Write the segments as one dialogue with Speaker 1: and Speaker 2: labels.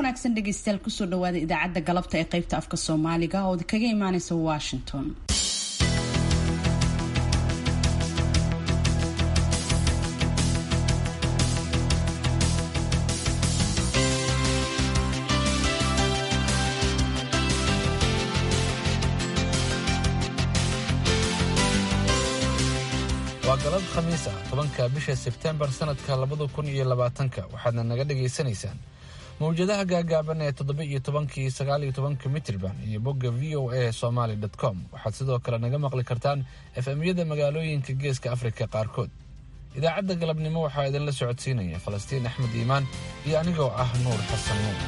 Speaker 1: wanaagsan dhegeystayaal kusoo dhawaada idaacadda galabta ee qaybta afka soomaaliga oo kaga imaaneysa washington
Speaker 2: waa galab khamiis ah tobanka bisha sebtembar sanadka labada kun iyo labaatanka waxaadna naga dhagaysanaysaan mawjadaha gaagaaban ee toddoba iyo tobankii sagaal iyo tobanka mitrban iyo bogga v o a somaly com waxaad sidoo kale naga maqli kartaan efemyada magaalooyinka geeska afrika qaarkood idaacadda galabnimo waxaa idinla socodsiinaya falastiin axmed iimaan iyo anigoo ah nuur xasan nuur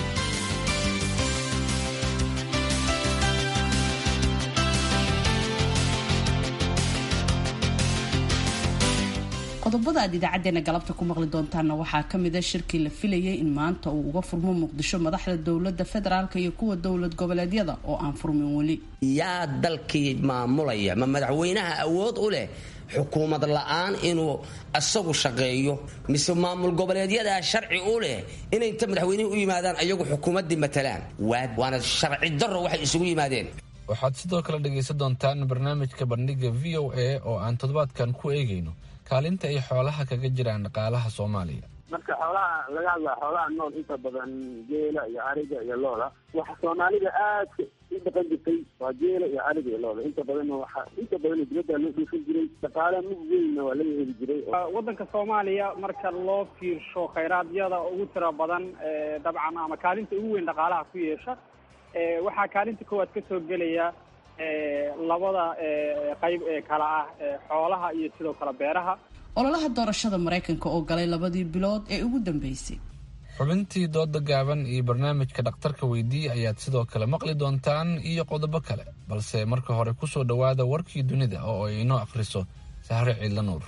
Speaker 1: qodobada aad idaacadeena galabta ku maqli doontaanna waxaa kamida shirkii la filayay in maanta uu uga furmo muqdisho madaxda dowlada federaalk iyo kuwa dowlad goboleedyada oo aan furmin weli
Speaker 3: yaa dalkii maamulaya ma madaxweynaha awood u leh xukuumad la-aan inuu isagu shaqeeyo mise maamul goboleedyadaa sharci u leh inay inta madaxweynihii u yimaadaan ayagu xukuumaddii matalaan waana sharci daro waxay isugu yimaadeen
Speaker 2: waxaad sidoo kale dhegaysan doontaan barnaamijka bandhiga v o a oo aan toddobaadkan ku eegayno kaalinta ay xoolaha kaga jiraan dhaqaalaha soomaaliya
Speaker 4: marka xoolaha laga hadlaa xoolaha nool inta badan geela iyo ariga iyo looda waxa soomaalida aadka u dhaqan jirtay waa geela iyo ariga iyo looda inta badanna waxa inta badan dibadda loo dhuufin jiray dhaqaale mug weynna waa laga heli jiray
Speaker 5: waddanka soomaaliya marka loo fiirsho khayraadyada ugu tira badan dabcan ama kaalinta ugu weyn dhaqaalaha ku yeesha waxaa kaalinta koowaad ka soo gelaya labada qayb ee kala ah xoolaha iyo sidoo kale beeraha
Speaker 1: ololaha doorashada maraykanka oo galay labadii bilood ee ugu dambeysay
Speaker 2: xubintii dooda gaaban iyo barnaamijka dhakhtarka weydiiye ayaad sidoo kale maqli doontaan iyo qodobo kale balse marka hore kusoo dhowaada warkii dunida oo ay inoo akhriso sahre ciidla nuur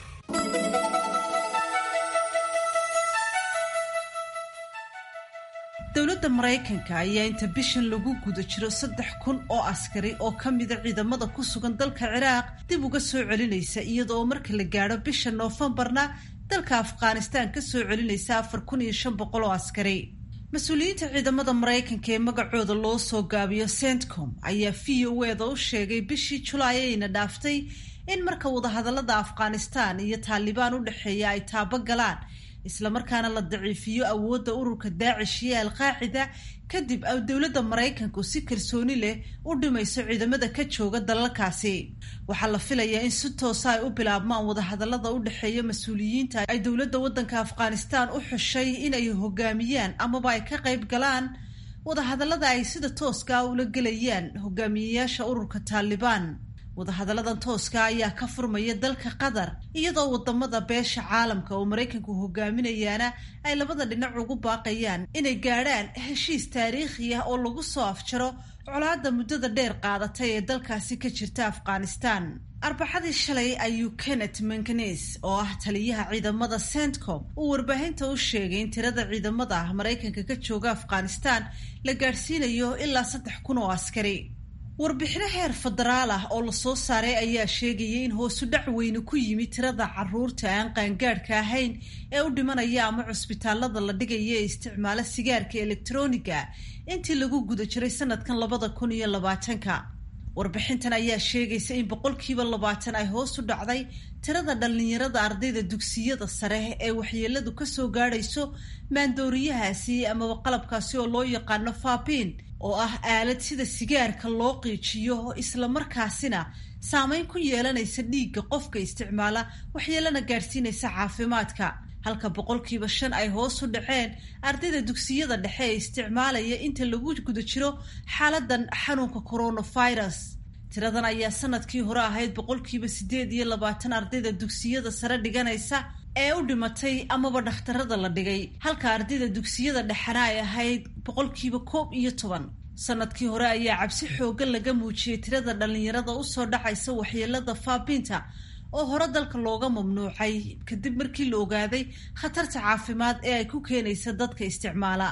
Speaker 6: dowladda maraykanka ayaa inta bishan lagu guda jiro saddex kun oo askari oo ka mida ciidamada ku sugan dalka ciraaq dib uga soo celinaysa iyadoo marka la gaadho bisha noofembarna dalka afghanistaan ka soo celinaysa afar kun iyo shan boqol oo askari mas-uuliyiinta ciidamada maraykanka ee magacooda loo soo gaabiyo centcom ayaa v o eda u sheegay bishii julaay ayna dhaaftay in marka wadahadalada afghanistaan iyo taalibaan u dhexeeya ay taabo galaan islamarkaana la daciifiyo awoodda ururka daacish iyo alqaacida kadib dowladda maraykanku si kalsooni leh u dhimayso ciidamada ka jooga dalalkaasi waxaa la filayaa in si toosa ay u bilaabmaan wadahadalada u dhexeeya mas-uuliyiinta ay dowladda waddanka afghanistaan u xushay inay hogaamiyaan amaba ay ka qayb galaan wadahadalada ay sida tooska ula gelayaan hogaamiyeyaasha ururka taalibaan wadahadalladan tooska ayaa ka furmaya dalka qatar iyadoo wadamada beesha caalamka oo maraykanku hogaaminayaana ay labada dhinac ugu baaqayaan inay gaadhaan heshiis taariikhi ah oo lagu soo afjaro colaadda muddada dheer qaadatay ee dalkaasi ka jirta afghanistan arbaxadii shalay ayuu kenneth manganes oo ah taliyaha ciidamada centcom uu warbaahinta u sheegay in tirada ciidamada ah maraykanka ka jooga afghanistan la gaadhsiinayo ilaa saddex kun oo askari warbixino heer federaal ah oo lasoo saaray ayaa sheegayay in hoosu dhac weyne ku yimi tirada caruurta aan qaangaadhka ahayn ee u dhimanaya ama cusbitaalada la dhigaya ee isticmaala sigaarka elektroniga intii lagu guda jiray sanadkan labada kun iyo labaatanka warbixintan ayaa sheegaysa in boqolkiiba labaatan ay hoos u dhacday tirada dhallinyarada ardayda dugsiyada sare ee waxyeeladu kasoo gaadhayso maandooriyahaasi amaba qalabkaasi oo loo yaqaano faabiin oo ah aalad sida sigaarka loo qiijiyo islamarkaasina saameyn ku yeelanaysa dhiigga qofka isticmaala waxyeelana gaadhsiinaysa caafimaadka halka boqolkiiba shan ay hoos u dhaceen ardayda dugsiyada dhexe ee isticmaalaya inta lagu guda jiro xaaladan xanuunka coronavirus tiradan ayaa sanadkii hore ahayd boqolkiiba siddeed iyo labaatan ardayda dugsiyada sare dhiganaysa ee u dhimatay amaba dhakhtarada la dhigay halka ardayda dugsiyada dhexena ay ahayd boqolkiiba koob iyo toban sanadkii hore ayaa cabsi xoogan laga muujiyey tirada dhallinyarada usoo dhacaysa waxyeelada faabiinta oo hore dalka looga mamnuucay kadib markii la ogaaday khatarta caafimaad ee ay ku keenaysa dadka isticmaala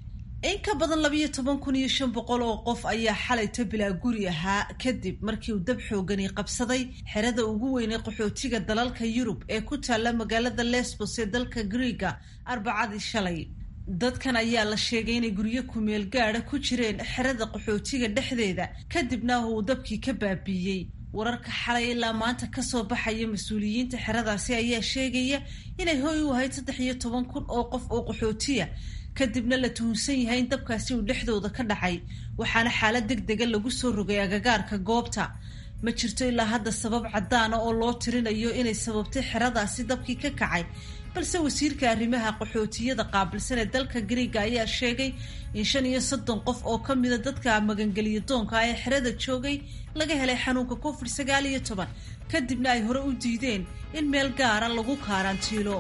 Speaker 6: in ka badan labiyo toban kun iyo shan boqol oo qof ayaa xalayto bilaa guri ahaa kadib markii uu dab xoogani qabsaday xerada ugu weynay qaxootiga dalalka yurub ee ku taalla magaalada lesbos ee dalka griiga arbacadii shalay dadkan ayaa la sheegay inay guryo kumeel gaada ku jireen xerada qaxootiga dhexdeeda kadibna uu dabkii ka baabiiyey wararka xalay ilaa maanta kasoo baxaya mas-uuliyiinta xeradaasi ayaa sheegaya inay hoy u ahayd saddex iyo toban kun oo qof oo qaxootiya kadibna la tuhunsan yahay in dabkaasi uu dhexdooda ka dhacay waxaana xaalad deg dega lagu soo rogay agagaarka goobta ma jirto ilaa hadda sabab caddaana oo loo tirinayo inay sababtay xeradaasi dabkii ka kacay balse wasiirka arrimaha qaxootiyada qaabilsan ee dalka griiga ayaa sheegay in shan iyo soddon qof oo ka mida dadka magangeliya doonka ee xerada joogay laga helay xanuunka covid sagaal iyo toban kadibna ay hore u diideen in meel gaara lagu kaaraantiilo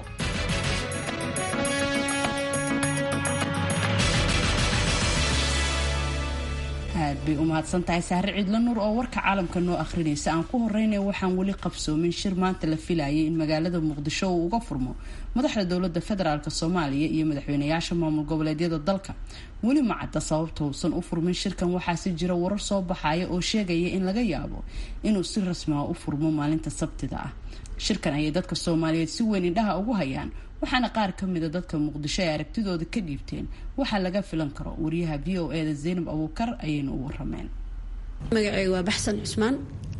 Speaker 1: aad bay u mahadsan tahay saare ciidla nuur oo warka caalamka noo akhrinaysa aan ku horeynaya waxaan weli qabsoomin shir maanta la filayay in magaalada muqdisho uu uga furmo madaxda dowlada federaalk soomaaliya iyo madaxweynayaasha maamul goboleedyada dalka weli ma cadda sababta uusan u furmin shirkan waxaase jira warar soo baxaya oo sheegaya in laga yaabo inuu si rasmi ah u furmo maalinta sabtida ah shirkan ayay dadka soomaaliyeed si weyn indhaha ugu hayaan waxaana qaar ka mida dadka muqdisho ay aragtidooda ka dhiibteen waxaa laga filan karo wariyaha v o e da zaynab abuukar ayayna u warameen
Speaker 7: magaceyga waa baxsan cusmaan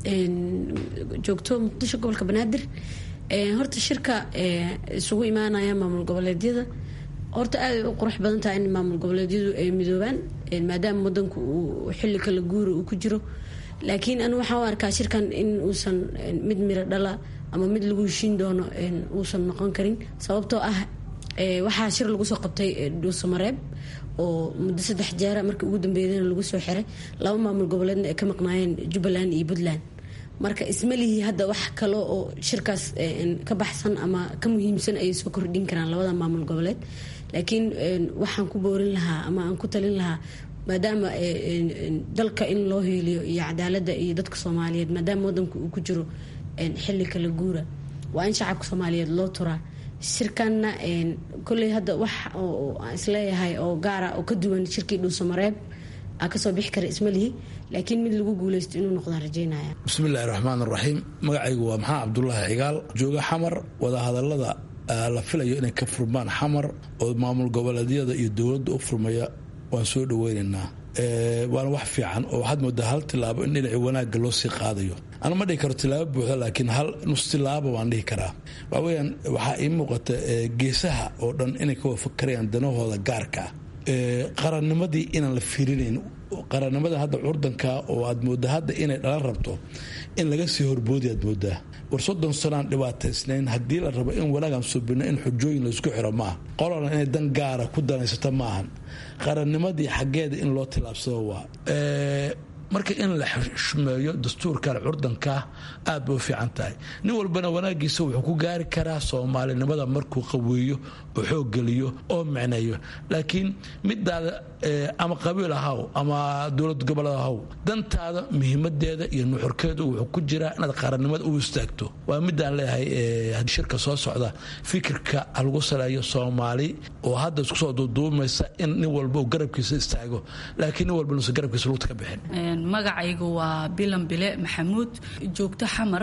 Speaker 7: joogto muqdisho gobolka banaadir horta shirka isugu imaanaya maamul goboleedyada horta aaday u qurux badan tahay in maamul goboleedyadu ay midoobaan maadaama wadanku uu xilli kala guura uu ku jiro laakiin anu waxaan u arkaa shirkan in uusan mid miro dhala ama mid lagu heshiin doono uusan noqon karin sababtoo ah waxaa shir lagu soo qabtay dhuusamareeb oo muddo saddex jeera markii ugu dambeeyana lagu soo xiray laba maamul goboleedna ay ka maqnaayeen jubbaland iyo puntland marka ismalihii hadda wax kale oo shirkaas ka baxsan ama ka muhiimsan ayay soo kordhin karaan labada maamul goboleed laakiin waxaan ku boorin lahaa ama aan ku talin lahaa maadaama dalka in loo hiiliyo iyo cadaalada iyo dadka soomaaliyeed maadaama wadanku uu ku jiro xili kala guura waa in shacabka soomaaliyeed loo turaa shirkanna kolley hadda wax aan isleeyahay oo gaara oo ka duwan shirkii dhuusamareeb aa kasoo bixi kara ismalihi laakiin mid lagu guuleysto inuu noqdaan rajeynaya
Speaker 8: bismillahi raxmaan raxiim magacaygu waa maxamed cabdulaahi cigaal jooga xamar wadahadalada la filayo inay ka furmaan xamar oo maamul goboleedyada iyo dowladda u furmaya waan soo dhaweynaynaa waana wax fiican oo waxaad moodaa hal tilaabo in dhinaci wanaagga loo sii qaadayo anu ma dhihi karo tilaabo buuxda laakiin hal nus tilaabo waan dhihi karaa waxaweyaan waxaa ii muuqata geesaha oo dhan inay ka wafakarayaan danahooda gaarka qarannimadii inaan la fiirinayn qarannimada hadda curdanka oo aad mooda hadda inay dhalan rabto in laga sii horboodi aad moodaa war soddon sanaan dhibaataysnayn haddii la rabo in wanaagaan subino in xujooyin laysku xiro maaha qolana inay dan gaara ku danaysato maahan qarannimadii xaggeeda in loo tilaabsado waa marka in la xushmeeyo dastuurkan curdanka aad bay u fiican tahay nin walbana wanaagiisa wuxuu ku gaari karaa soomaalinimada markuu qaweeyo oo xooggeliyo oo micneeyo laakiin midaada ama qabiil ahaw ama dowlad goboled ahaw dantaada muhiimadeeda iyo nuxurkeedu wuxuu ku jiraa inaad qarannimada u istaagto waa midaan leeyahay shirka soo socda fikirka lagu saleeyo soomaali oo hadda isku soo duuduumaysa in nin walba uu garabkiisa istaago laakiin nin walba nuusan garabkiisa lugta ka bixin
Speaker 9: magacaygu waa bilan bile maxamuud joogto xamar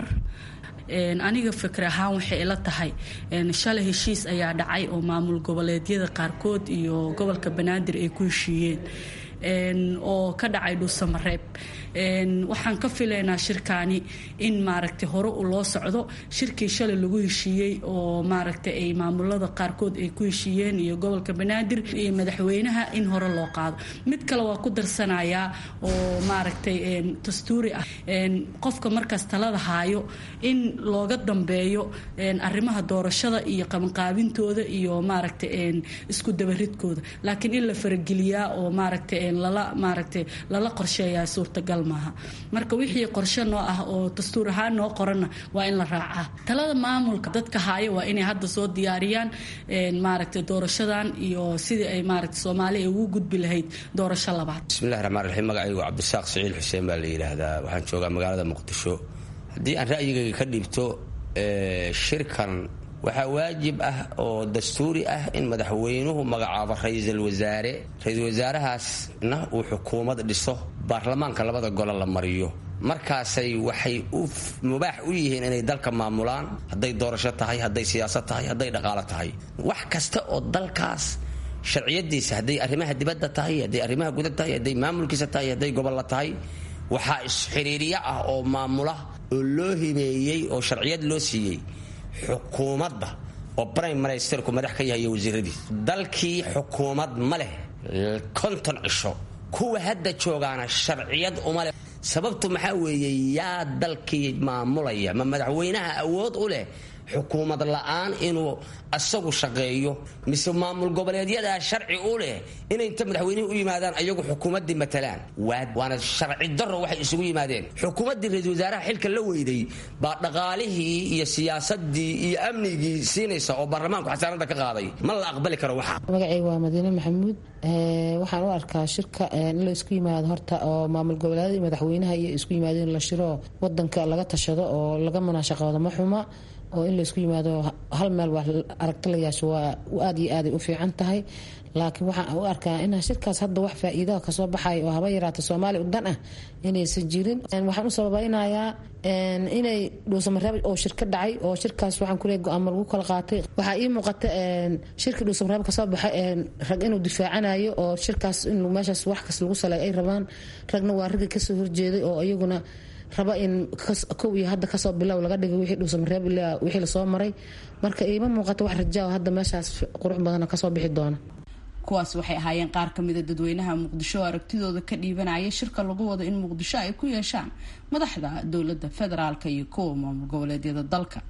Speaker 9: aniga fikir ahaan waxay ila tahay shalay heshiis ayaa dhacay oo maamul goboleedyada qaarkood iyo gobolka banaadir ay ku heshiiyeen oo ka dhacay dhuusamareeb waxaan ka filaynaa shirkaani in maaragtay hore u loo socdo shirkii shalay lagu heshiiyey oo maaragtay ay maamulada qaarkood ay ku heshiiyeen iyo gobolka banaadir iyo madaxweynaha in hore loo qaado mid kale waa ku darsanayaa oo maaragtay dastuuri ah qofka markaas talada haayo in looga dambeeyo arrimaha doorashada iyo qabanqaabintooda iyo maaragtay isku dabaridkooda laakiin in la farageliyaa oo maaragtay lala maaragtay lala qorsheeyaa suurtagal maaha marka wixii qorshe noo ah oo dastuur ahaan noo qoranna waa in la raacaa talada maamulka dadka haayo waa inay hadda soo diyaariyaan maaragtay doorashadan iyo sidii ay maaragtay soomaali ay ugu gudbi lahayd doorasho labaad
Speaker 3: bismillahi raxmaan raxiim magacaygu cabdisaaq siciil xuseen baa la yidhaahdaa waxaan joogaa magaalada muqdisho haddii aan ra'yigayga ka dhiibto shirkan waxaa waajib ah oo dastuuri ah in madaxweynuhu magacaabo ra-iisul wasaare ra-iisul wasaarahaasna uu xukuumad dhiso baarlamaanka labada gole la mariyo markaasay waxay u mubaax u yihiin inay dalka maamulaan hadday doorasho tahay hadday siyaasad tahay hadday dhaqaalo tahay wax kasta oo dalkaas sharciyadiisa hadday arrimaha dibadda tahay hadday arrimaha guda tahay hadday maamulkiisa tahay hadday gobolla tahay waxaa isxiriiriyo ah oo maamula oo loo hibeeyey oo sharciyad loo siiyey xukuumadda oo brime ministerku madax ka yahay iyo wasiiradiis dalkii xukuumad ma leh konton cisho kuwa hadda joogaana sharciyad uma leh sababtu maxaa weeye yaa dalkii maamulaya ma madaxweynaha awood u leh xukuumad la'aan inuu asagu shaqeeyo mise maamul goboleedyadaa sharci u leh inay inta madaxweynihii u yimaadaan ayagu xukuumaddii matalaan waana sharci daro waxay isugu yimaadeen xukuumaddii ra-isul wasaaraha xilka la weyday baa dhaqaalihii iyo siyaasadii iyo amnigii siinaysa oo baarlamaanku xasaanada ka qaaday ma la aqbali karo waxa
Speaker 10: magacayga waa madiine maxamuud waxaan u arkaa shirka in la isku yimaado horta oo maamul goboleedyada iyo madaxweynaha iyo isku yimaado in la shiro wadanka laga tashado oo laga munaashaqoodo ma xuma oo in laysku yimaado hal meel wax aragti la yeesho waa aad iyo aaday u fiican tahay laakiin waxaan u arkaa in shirkaas hadda wax faa-iidaha kasoo baxay oo haba yaraata soomaaliya u dan ah inaysan jirin waxaan u sababaynayaa inay dhuusamareeb oo shirka dhacay oo shirkaas waxaan kuleey go-aamo lagu kala qaatay waxaa ii muuqata shirkii dhuusamareeb kasoo baxay rag inuu difaacanayo oo shirkaas in meeshaas wax kas lagu salay ay rabaan ragna waa raggii kasoo horjeeday oo iyaguna raba in kow iyo hadda kasoo bilow laga dhigay wixii dhuusamareeb ilaa wixii lasoo maray marka iima muuqato wax rajaa hadda meeshaas qurux badana kasoo bixi doona
Speaker 1: kuwaas waxay ahaayeen qaar ka mida dadweynaha muqdisho oo aragtidooda ka dhiibanaya shirka lagu wado in muqdisho ay ku yeeshaan madaxda dowladda federaalka iyo kuwa maamul goboleedyada dalka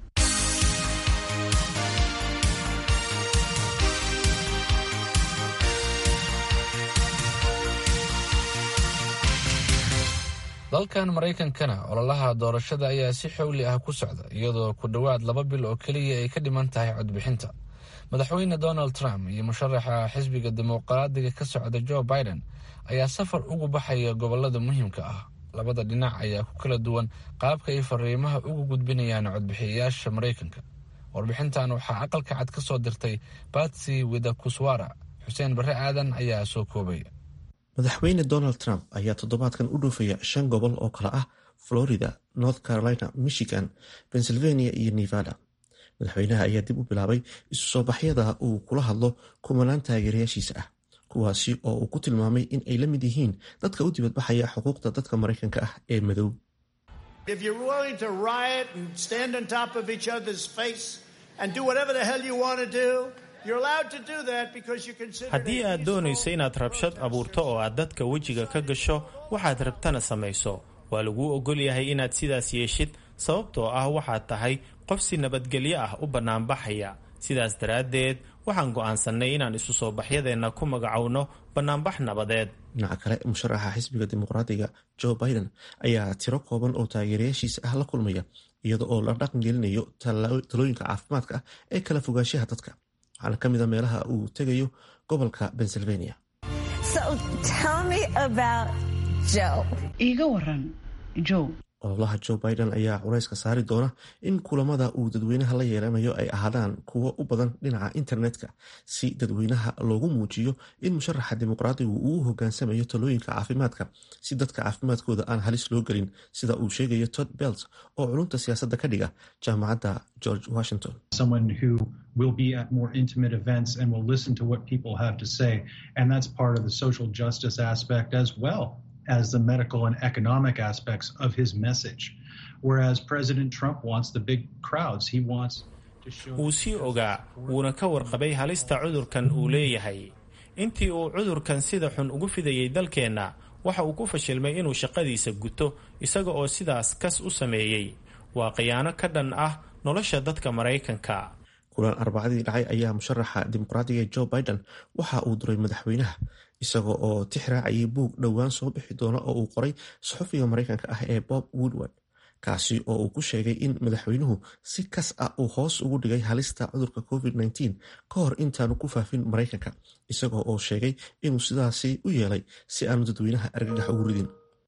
Speaker 2: dalkan maraykankana ololaha doorashada ayaa si xowli ah ku socda iyadoo ku dhowaad laba bil oo keliya ay ka dhiman tahay codbixinta madaxweyne donald trump iyo musharaxa xisbiga dimuqraadiga ka socda joe biden ayaa safar ugu baxaya gobolada muhiimka ah labada dhinac ayaa ku kala duwan qaabka ay fariimaha ugu gudbinayaan codbixiyayaasha maraykanka warbixintan waxaa aqalka cad ka soo dirtay batsy widakuswara xuseen barre aadan ayaa soo koobaya
Speaker 11: madaxweyne donald trump ayaa toddobaadkan u dhoofaya shan gobol oo kale ah florida north carolina michigan pennsylvania iyo nevada madaxweynaha ayaa dib u bilaabay isu soo baxyada uu kula hadlo kumanaan taageerayaashiisa ah kuwaasi oo uu ku tilmaamay in ay la mid yihiin dadka u dibadbaxaya xuquuqda dadka maraykanka ah ee madow
Speaker 12: haddii aad doonayso inaad rabshad abuurto oo aad dadka wejiga ka gasho waxaad rabtana samayso waa laguu ogol yahay inaad sidaas yeeshid sababtoo ah waxaad tahay qof si nabadgelyo ah u bannaanbaxaya sidaas daraaddeed waxaan go'aansannay inaan isu soo baxyadeenna ku magacowno bannaanbax nabadeed
Speaker 11: dhinaca kale musharaxa xisbiga dimuqraadiga joe biden ayaa tiro kooban oo taageerayaashiisa ah la kulmaya iyada oo la dhaqan gelinayo talooyinka caafimaadka ah ee kala fogaanshaha dadka waxaana ka mid a meelaha uu tegayo gobolka pennsylvania
Speaker 1: iiga waran joe
Speaker 11: ololaha joe biden ayaa culayska saari doona in kulamada uu dadweynaha la yeelanayo ay ahaadaan kuwo u badan dhinaca internetka si dadweynaha loogu muujiyo in musharaxa dimuqraadigu uu hogaansamayo talooyinka caafimaadka si dadka caafimaadkooda aan halis loo gelin sida uu sheegayo tod belt oo culunta siyaasadda ka dhiga jaamacadda george washington
Speaker 13: will be at more intimate events and will listen to what people have to say. And that's part of the social justice aspect as well as the medical and economic aspects of his message. Whereas President Trump wants the big crowds, he wants
Speaker 12: wuu sii ogaa wuuna ka warqabay halista cudurkan uu leeyahay intii uu cudurkan sida xun ugu fidayay dalkeenna waxa uu ku fashilmay inuu shaqadiisa guto isaga oo sidaas kas u sameeyey waa khiyaano ka dhan ah nolosha dadka maraykanka
Speaker 11: kulan arbacadii dhacay ayaa musharaxa dimuqraadiga joe biden waxa uu duray madaxweynaha isaga oo tix raacayay buug dhowaan soo bixi doona oo uu qoray saxufiga maraykanka ah ee bob woodward kaasi oo uu ku sheegay in madaxweynuhu si kas ah uu hoos ugu dhigay halista cudurka covid-19 ka hor intaanu ku faafin maraykanka isagoo oo sheegay inuu sidaasi u yeelay si aanu dadweynaha argagax ugu ridin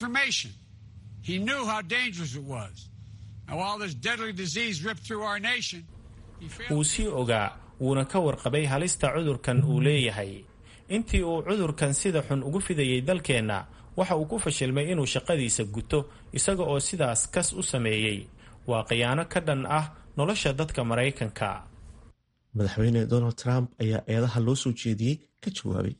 Speaker 12: wuu sii ogaa wuuna ka warqabay halista cudurkan uu leeyahay intii uu cudurkan sida xun ugu fidayay dalkeenna waxa uu ku fashilmay inuu shaqadiisa guto isaga oo sidaas kas u sameeyey waa khiyaano ka dhan ah nolosha dadka maraykanka
Speaker 11: madaxweyne donald trump ayaa eedaha loo soo jeediyey ka jawaabay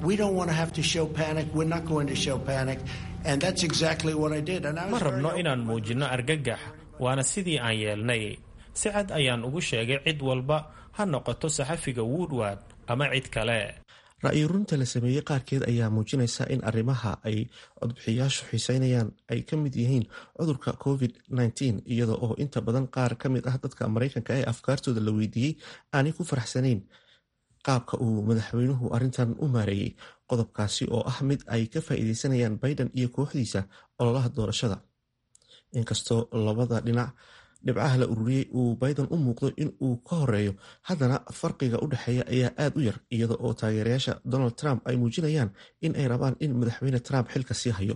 Speaker 12: ma rabno inaan muujinno argagax waana sidii aan yeelnay si cad ayaan ugu sheegay cid walba ha noqoto saxafiga woodward ama cid kale
Speaker 11: ra-yi runta la sameeyey qaarkeed ayaa muujinaysa in arrimaha ay codbixiyaashu xiiseynayaan ay ka mid yihiin cudurka covid -19 iyada oo inta badan qaar ka mid ah dadka maraykanka ee afkaartooda la weydiiyey aanay ku faraxsanayn qaabka uu madaxweynuhu arrintan u maareeyey qodobkaasi oo ah mid ay ka faa'iideysanayaan biden iyo kooxdiisa ololaha doorashada inkastoo labada dhinac dhibcaha la ururiyey uu biden u muuqdo in uu ka horeeyo haddana farqiga u dhexeeya ayaa aad u yar iyada oo taageerayaasha donald trump ay muujinayaan in ay rabaan in madaxweyne trump xilka sii hayo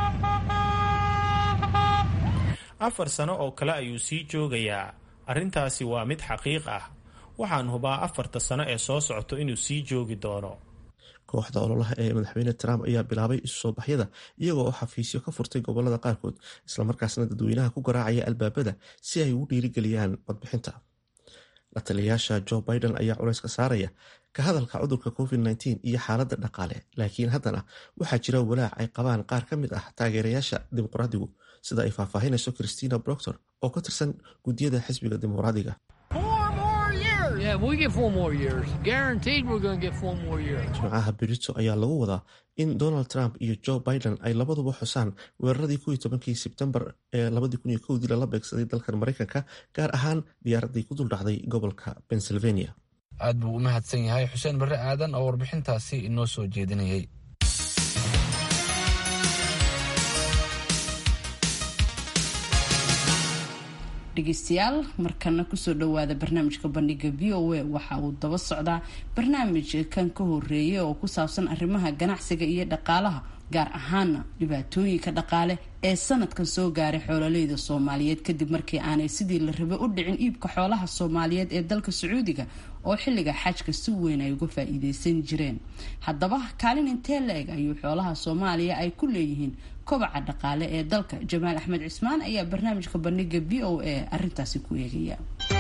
Speaker 12: afar sano oo kale ayuu sii joogayaa arrintaasi waa mid xaqiiq ah waxaan hubaa afarta sano ee soo socto inuu sii joogi doono
Speaker 11: kooxda ololaha ee madaxweyne trump ayaa bilaabay isu soo baxyada iyagoo oo xafiisyo ka furtay gobolada qaarkood islamarkaasna dadweynaha ku garaacaya albaabada si ay ugu dhiirigeliyaan codbixinta la taliyayaasha joe biden ayaa culayska saaraya ka hadalka cudurka covid -19 iyo xaaladda dhaqaale laakiin haddana waxaa jira walaac ay qabaan qaar ka mid ah taageerayaasha dimuqraadigu sida ay faahfaahinayso christina broctor oo ka tirsan guddiyada xisbiga dimuqraadiga jimcaha berito ayaa lagu wadaa in donald trump iyo joe biden ay labaduba xusaan weeraradii kuwii tobankii sebtembar ee labadii kun iyo kowdii lala beegsaday dalkan maraykanka gaar ahaan diyaaradii ku duldhacday gobolka pennsylvania
Speaker 2: aad buu u mahadsan yahay xuseen barre aadan oo warbixintaasi inoo soo jeedinayay
Speaker 1: dhegeystayaal markana kusoo dhowaada barnaamijka bandhiga v o a waxa uu daba socdaa barnaamij kan ka horeeyay oo ku saabsan arrimaha ganacsiga iyo dhaqaalaha gaar ahaana dhibaatooyinka dhaqaale ee sanadkan soo gaaray xoololeyda soomaaliyeed kadib markii aanay sidii la rabay u dhicin iibka xoolaha soomaaliyeed ee dalka sacuudiga oo xilliga xajka si weyn ay uga faa-iideysan jireen haddaba kaalin intee la-eg ayuu xoolaha soomaaliya ay ku leeyihiin kobaca dhaqaale ee dalka jamaal axmed cismaan ayaa barnaamijka bandhiga v o a arintaasi ku eegaya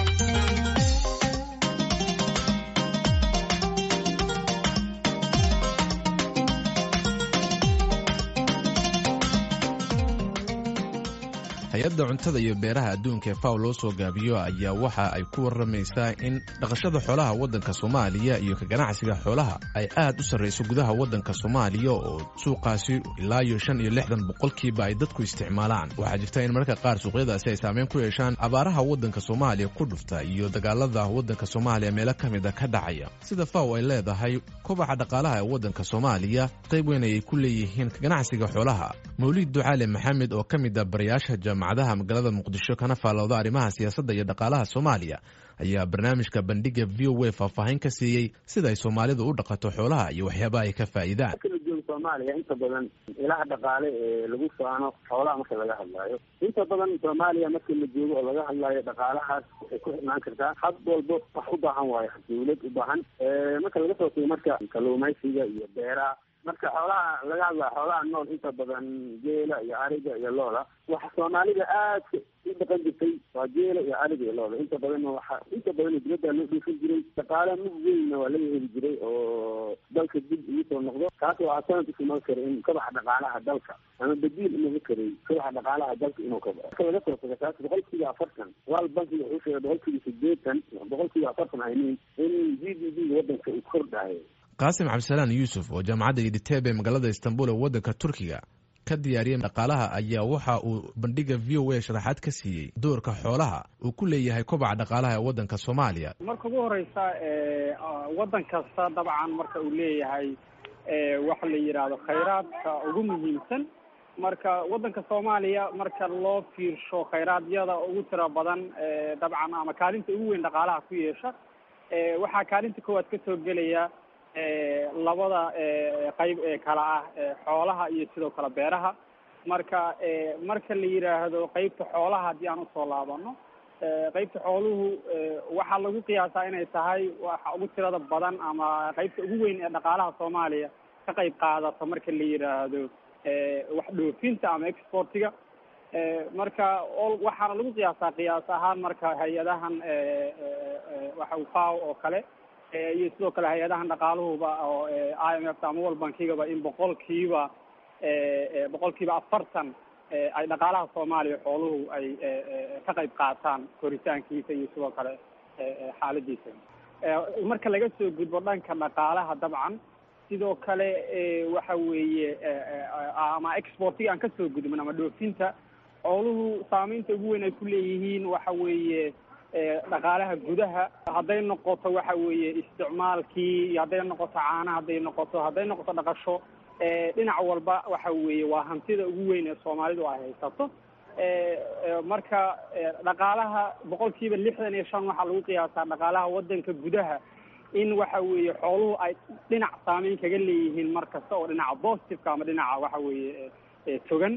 Speaker 14: hay-adda cuntada iyo beeraha adduunka ee faw loo soo gaabiyo ayaa waxa ay ku waramaysaa in dhaqashada xoolaha waddanka soomaaliya iyo ka ganacsiga xoolaha ay aad u sarrayso gudaha waddanka soomaaliya oo suuqaasi ilaa iyo shan iyo lixdan boqolkiiba ay dadku isticmaalaan waxaa jirta in mararka qaar suuqyadaasi ay saameyn ku yeeshaan abaaraha waddanka soomaaliya ku dhufta iyo dagaalada waddanka soomaaliya meelo ka mida ka dhacaya sida faw ay leedahay kobaca dhaqaalaha ee waddanka soomaaliya qayb weyn ayay ku leeyihiin ka ganacsiga xoolaha mawliid ducaale maxamed oo ka mid a barayaasha jaamacadaha magaalada muqdisho kana faalowda arrimaha siyaasadda iyo dhaqaalaha soomaaliya ayaa barnaamijka bandhiga v o a faahfaahin ka siiyey sida ay soomaalidu u dhaqato xoolaha iyo waxyaabaha ay ka faa'iidaan
Speaker 4: marka la joogo soomaaliya inta badan ilaha dhaqaale ee lagu faano xoolaha marka laga hadlaayo inta badan soomaaliya marka la joogo oo laga hadlaayo dhaqaalahaas waxay ku xirnaan kartaa had walbo wax u baahan waayo dawlad u baahan marka laga soo tago marka kalluumaysiga iyo beeraha marka xoolaha laga hadlaa xoolaha nool inta badan geela iyo ariga iyo looda waxa soomaalida aadka u dhaqan jirtay waa geela iyo ariga iyo looda inta badanna waxa inta badan dibadda loo dhuufin jiray dhaqaale mid weynna waa laga heli jiray oo dalka dib ugu soo noqdo taas waxaa sanadka kuma kara in kabaxa dhaqaalaha dalka ama badiil inuga karay kabaxa dhaqaalaha dalka inuu kabo marka laga soo tago taas boqolkiiba afartan wal bankiga wuxuu sheegay boqolkiiba sideetan boqolkiiba afartan aynin in g d p wadanka uu kordhayo
Speaker 14: qaasim cabdisalaan yuusuf oo jaamacadda iditeeb ee magaalada istanbul ee waddanka turkiga ka diyaariyay dhaqaalaha ayaa waxa uu bandhiga v o a sharaxaad ka siiyey doorka xoolaha uu ku leeyahay kobaca dhaqaalaha ee waddanka soomaaliya
Speaker 5: marka ugu horeysa waddan kasta dabcan marka uu leeyahay waxa la yidhaahdo khayraadka ugu muhiimsan marka waddanka soomaaliya marka loo fiirsho khayraadiyada ugu tira badan dabcan ama kaalinta ugu weyn dhaqaalaha ku yeesha waxaa kaalinta koowaad kasoo gelaya labada qayb ee kala ah xoolaha iyo sidoo kale beeraha marka marka la yidhaahdo qeybta xoolaha haddii aan usoo laabano qeybta xooluhu waxaa lagu qiyaasaa inay tahay waxa ugu tirada badan ama qeybta ugu weyn ee dhaqaalaha soomaaliya ka qayb qaadata marka la yidhaahdo wax dhoofinta ama exportiga marka waxaana lagu qiyaasaa qiyaas ahaan marka hay-adahan waxa faw oo kale iyo sidoo kale hay-adahan dhaqaaluhuba oo i m f ta ama world bankigaba in boqolkiiba boqolkiiba afartan ay dhaqaalaha soomaaliya xooluhu ay ka qayb qaataan koritaankiisa iyo sidoo kale xaaladiisa marka laga soo gudbo dhanka dhaqaalaha dabcan sidoo kale waxa weeye ama exportiga aan kasoo gudbin ama dhoofinta xooluhu saameynta ugu weyn ay ku leeyihiin waxa weeye dhaqaalaha gudaha hadday noqoto waxa weeye isticmaalkii iyo hadday noqoto caana hadday noqoto hadday noqoto dhaqasho dhinac walba waxa weeye waa hantida ugu weyn ee soomaalidu ay haysato marka dhaqaalaha boqol kiiba lixdan iyo shan waxaa lagu qiyaasaa dhaqaalaha wadanka gudaha in waxa weeye xooluhu ay dhinac saameyn kaga leeyihiin mar kasta oo dhinaca positiveka ama dhinaca waxa weeye togan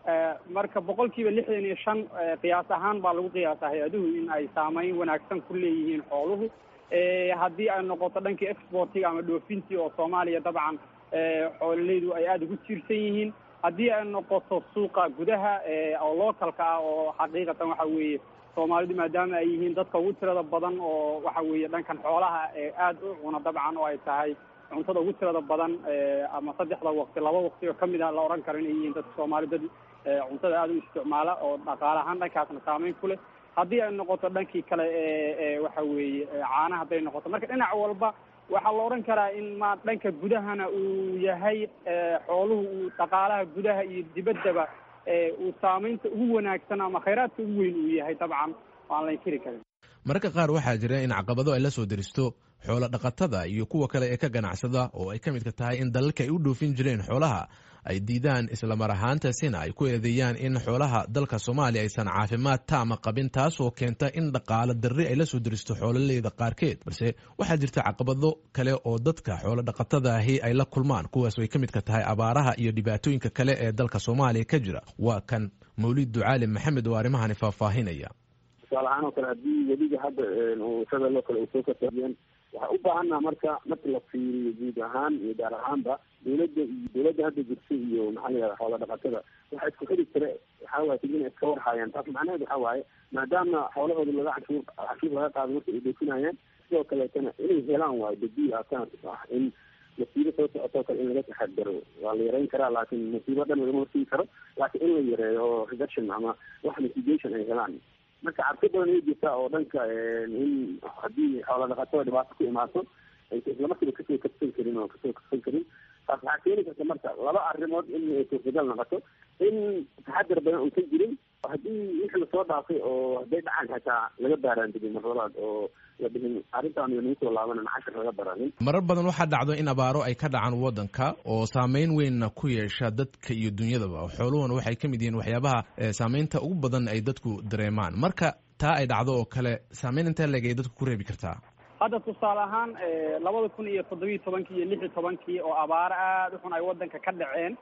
Speaker 5: marka boqol kiiba lixdan iyo shan qiyaas ahaan baa lagu qiyaasaa hay-aduhu in ay saameyn wanaagsan ku leeyihiin xooluhu haddii ay noqoto dhankii exportiga ama dhoofintii oo soomaaliya dabcan xoololeydu ay aada ugu tiirsan yihiin haddii ay noqoto suuqa gudaha oo localka ah oo xaqiiqatan waxa weeye soomaalidu maadaama ay yihiin dadka ugu tirada badan oo waxa weeye dhankan xoolaha aada u cuna dabcan oo ay tahay cuntada ugu tirada badan ama saddexda waqti laba waqti oo kamid ah la odhan karo inay yihiin dadka soomaali dad cuntada aada u isticmaala oo dhaqaale ahaan dhankaasna saameyn ku leh haddii ay noqoto dhankii kale waxa weeye caana hadday noqoto marka dhinac walba waxaa la odhan karaa in ma dhanka gudahana uu yahay xooluhu uu dhaqaalaha gudaha iyo dibaddaba uu saameynta ugu wanaagsan ama khayraadka ugu weyn uu yahay dabcan aan la inkiri karin
Speaker 14: mararka qaar waxaa jira in caqabado ay la soo deristo xoolo dhaqatada iyo kuwa kale ee ka ganacsada oo ay ka midka tahay in dalalka ay u dhoofin jireen xoolaha ay diidaan islamar ahaantaasina ay ku eedeeyaan in xoolaha dalka soomaaliya aysan caafimaad taama qabin taasoo keenta in dhaqaalo darri ay la soo deristo xoololeyda qaarkeed balse waxaa jirta caqabado kale oo dadka xoolo dhaqatada ahi ay la kulmaan kuwaas ay ka midka tahay abaaraha iyo dhibaatooyinka kale ee dalka soomaaliya ka jira waa kan mawlid ducaali maxamed oo arrimahani faahfaahinaya
Speaker 4: tusaale ahaan oo kale haddii weliga hadda shadaloo kale uu soo kasaiyeen waxaa u baahannaha marka marka la fiiriyo guud ahaan iyo gaar ahaanba dawladda iyo dawladda hadda jirta iyo maxaa la yihahda xoola dhaqatada waxa isku xiri kare waxaa waye ina iska warhaayaan taas macnaheed waxaa waaye maadaama xoolahooda laga canshuur canshuur laga qaado marka ay dhoofinayaan sidoo kaleetana inay helaan waayo badiil alternative ah in masiibo soo socotoo kale in laga taxadaro waa la yareyn karaa laakiin masiibo dhan lagama hortegi karo laakiin in la yareeyo oo reduction ama wax mitigation ay helaan marka cabsi badan ay jirtaa oo dhanka in haddii xoola dhaqatada dhibaato ku imaato aysa islamarkiiba kasoo kabsan karin oo kasoo kabsan karin taas waxaa keeni karta marka laba arrimood in ay suurtagal noqoto in taxadar badan uusan jirin haddii wixii lasoo dhaafay oo hadday dhacaan xataa laga baaraantegin mar labaad oo la dhihin arrintaan nagu soo laabanan cashar laga baranin
Speaker 14: marar badan waxaa dhacdo in abaaro ay ka dhacaan waddanka oo saameyn weynna ku yeesha dadka iyo dunyadaba xooluhuna waxay ka mid yihiin waxyaabaha saameynta ugu badan ay dadku dareemaan marka taa ay dhacdo oo kale saameyn intee leeg ay dadku ku reebi kartaa
Speaker 5: hadda tusaale ahaan labada kun iyo toddobiyi tobankii iyo lix iyo tobankii oo abaaro aada u xun ay waddanka ka dhaceen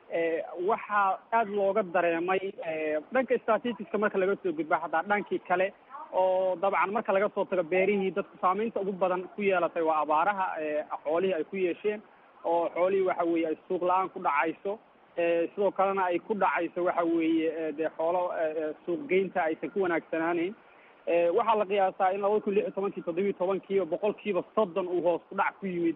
Speaker 5: waxaa aada looga dareemay dhanka statisticska marka laga soo gudba hataa dhankii kale oo dabcan marka laga soo tago beerihii dadku saameynta ugu badan ku yeelatay waa abaaraha xoolihii ay ku yeesheen oo xoolihii waxa weeye ay suuq la-aan ku dhacayso sidoo kalena ay ku dhacayso waxa weeye dee xoolo suuqgeynta aysan ku wanaagsanaaneyn waxaa la qiyaasaa in labada kun lix iyo tobankii toddobiyi tobankii boqol kiiba soddon uu hoos ku dhac ku yimid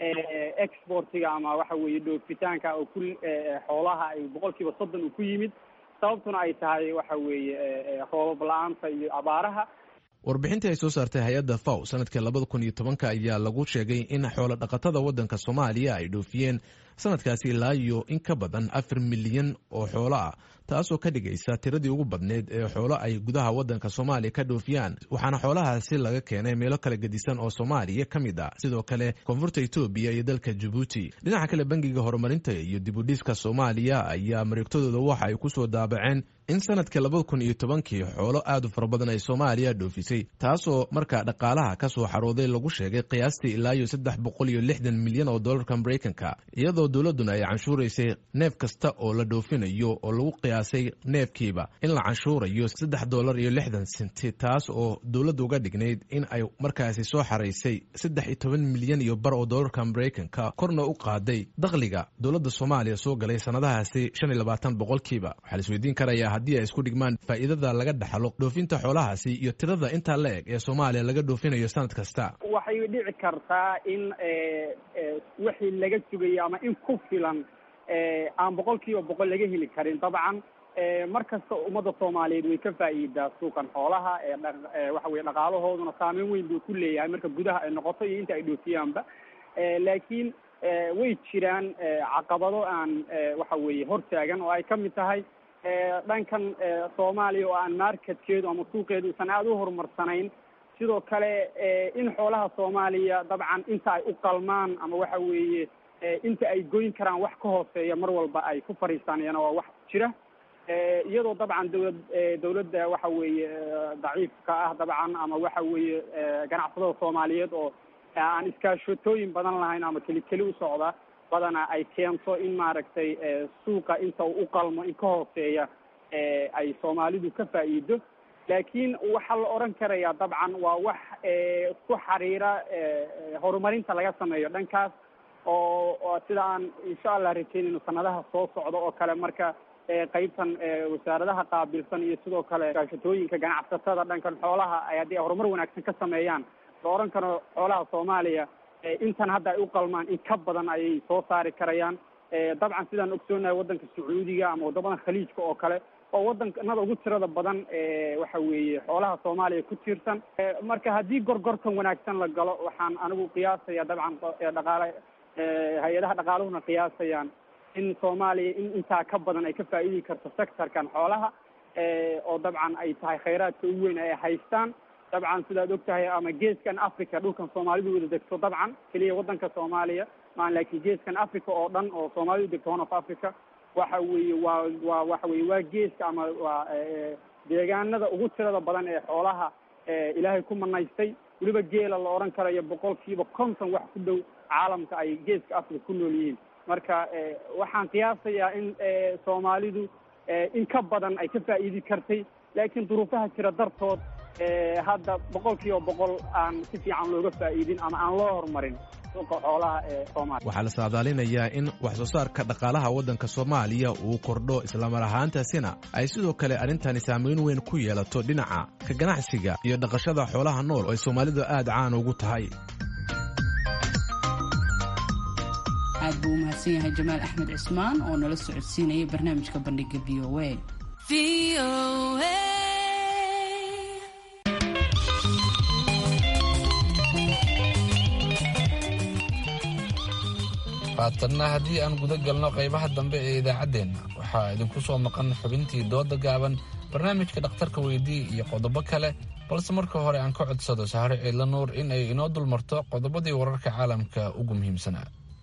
Speaker 5: exportiga ama waxa weeye dhoofitaanka oo ku xoolaha ay boqol kiiba soddon uu ku yimid sababtuna ay tahay waxa weeye roobab la-aanta iyo abaaraha
Speaker 14: warbixintii ay soo saartay hay-adda faw sanadkii labada kun iyo tobanka ayaa lagu sheegay in xoolo dhaqatada waddanka soomaaliya ay dhoofiyeen sanadkaasi ilaa iyo in ka badan afar milyan oo xoolo ah taasoo ka dhigaysa tiradii ugu badneyd ee xoolo ay gudaha waddanka soomaaliya ka dhoofiyaan waxaana xoolahaasi laga keenay meelo kala gedisan oo soomaaliya ka mid ah sidoo kale koonfurta etoobiya iyo dalka jabuuti dhinaca kale bangiga horumarinta iyo dibudhiska soomaaliya ayaa mareegtadooda waxa ay ku soo daabaceen in sanadkii labada kun iyo tobankii xoolo aad u fara badan ay soomaaliya dhoofisay taasoo markaa dhaqaalaha ka soo xarooday lagu sheegay qiyaastii ilaa iyo saddex boqol iyo lixdan milyan oo dollarka maraykanka iyadoo dowladduna ay canshuuraysay neef kasta oo la dhoofinayo oo lagu qiyaasay neefkiiba in la canshuurayo saddex dollar iyo lixdan senti taas oo dowladda uga dhignayd in ay markaasi soo xaraysay saddex iyo toban milyan iyo bar oo dollarka maraykanka korna u qaaday dakhliga dowladda soomaaliya soo galay sanadahaasi shan iyo labaatan boqolkiiba waxaa la isweydiin karayaa haddii ay isku dhigmaan faa'iidada laga dhaxlo dhoofinta xoolahaasi iyo tirada intaa la eg ee soomaaliya laga dhoofinayo sanad kasta
Speaker 5: waxay dhici kartaa in wixii laga sugayo ama in ku filan aan boqol kiiba boqol laga heli karin dabcan mar kasta ummadda soomaaliyeed way ka faa'iidaa suuqan xoolaha waxa weye dhaqaalahooduna saameyn weyn buu ku leeyahay marka gudaha ay noqoto iyo inta ay dhoofiyaanba laakiin way jiraan caqabado aan waxa weeye hortaagan oo ay ka mid tahay dhankan soomaaliya oo aan marketkeedu ama suuqeedu usan aada u horumarsanayn sidoo kale in xoolaha soomaaliya dabcan inta ay u qalmaan ama waxa weeye inta ay goyn karaan wax ka hooseeya mar walba ay ku fadhiisanayaan waa wax jira iyadoo dabcan dawlad dawladda waxa weeye daciifka ah dabcan ama waxa weeye ganacsatada soomaaliyeed oo aan iskaashatooyin badan lahayn ama keli keli u socda badana ay keento in maaragtay suuqa inta u qalmo in ka hooseeya ay soomaalidu ka faa'iido laakiin waxaa la odhan karayaa dabcan waa wax ku xiriira horumarinta laga sameeyo dhankaas oo sida aan insha allah rajeynayno sanadaha soo socda oo kale marka qeybtan wasaaradaha qaabilsan iyo sidoo kale gaashatooyinka ganacsatada dhankan xoolaha ay haddii ay horumar wanaagsan ka sameeyaan la odhan karo xoolaha soomaaliya intan hadda ay u qalmaan in ka badan ayay soo saari karayaan dabcan sidaan ogsoonahay waddanka sacuudiga ama waddamadan khaliijka oo kale oo waddankanada ugu tirada badan waxa weeye xoolaha soomaaliya ku tiirsan marka haddii gorgortan wanaagsan la galo waxaan anigu qiyaasaya dabcan dhaqaale hay-adaha dhaqaaluhuna qiyaasayaan in soomaaliya in intaa ka badan ay ka faa'iidi karto sectorkan xoolaha oo dabcan ay tahay khayraadka ugu weyn ay haystaan dabcan sidaad og tahay ama geeskan africa dhulkan soomaalidu wada degto dabcan keliya waddanka soomaaliya maan laakiin geeskan africa oo dhan oo soomaalidu degto horn of africa waxa weeye waa waa waxa weye waa geeska ama waa deegaanada ugu tirada badan ee xoolaha ilaahay ku manaystay weliba geela la odhan karayo boqol kiiba konton wax ku dhow caalamka ay geeska africa ku nool yihiin marka waxaan qiyaasayaa in soomaalidu in ka badan ay ka faa'iidi kartay laakiin duruufaha jira dartood hadda boqol kiiba boqol aan si fiican looga faa'iidin ama aan loo horumarin suuqa xoolaha ee soomaaliya
Speaker 14: waxaa la saadaalinayaa in wax soo saarka dhaqaalaha waddanka soomaaliya uu kordho islamar ahaantaasina ay sidoo kale arrintani saamayn weyn ku yeelato dhinaca ka ganacsiga iyo dhaqashada xoolaha nool oo ay soomaalidu aad caan ugu tahay
Speaker 1: aad buu u mahadsan yahay jamaal axmed cismaan oo nala socodsiinaya barnaamijka bandhiga v o a
Speaker 2: haatanna haddii aan guda galno qaybaha dambe ee idaacaddeenna waxaa idinku soo maqan xubintii dooda gaaban barnaamijka dhakhtarka weydii iyo qodobo kale balse marka hore aan ka codsado sahre ciidla nuur in ay inoo dulmarto qodobadii wararka caalamka ugu muhiimsanaa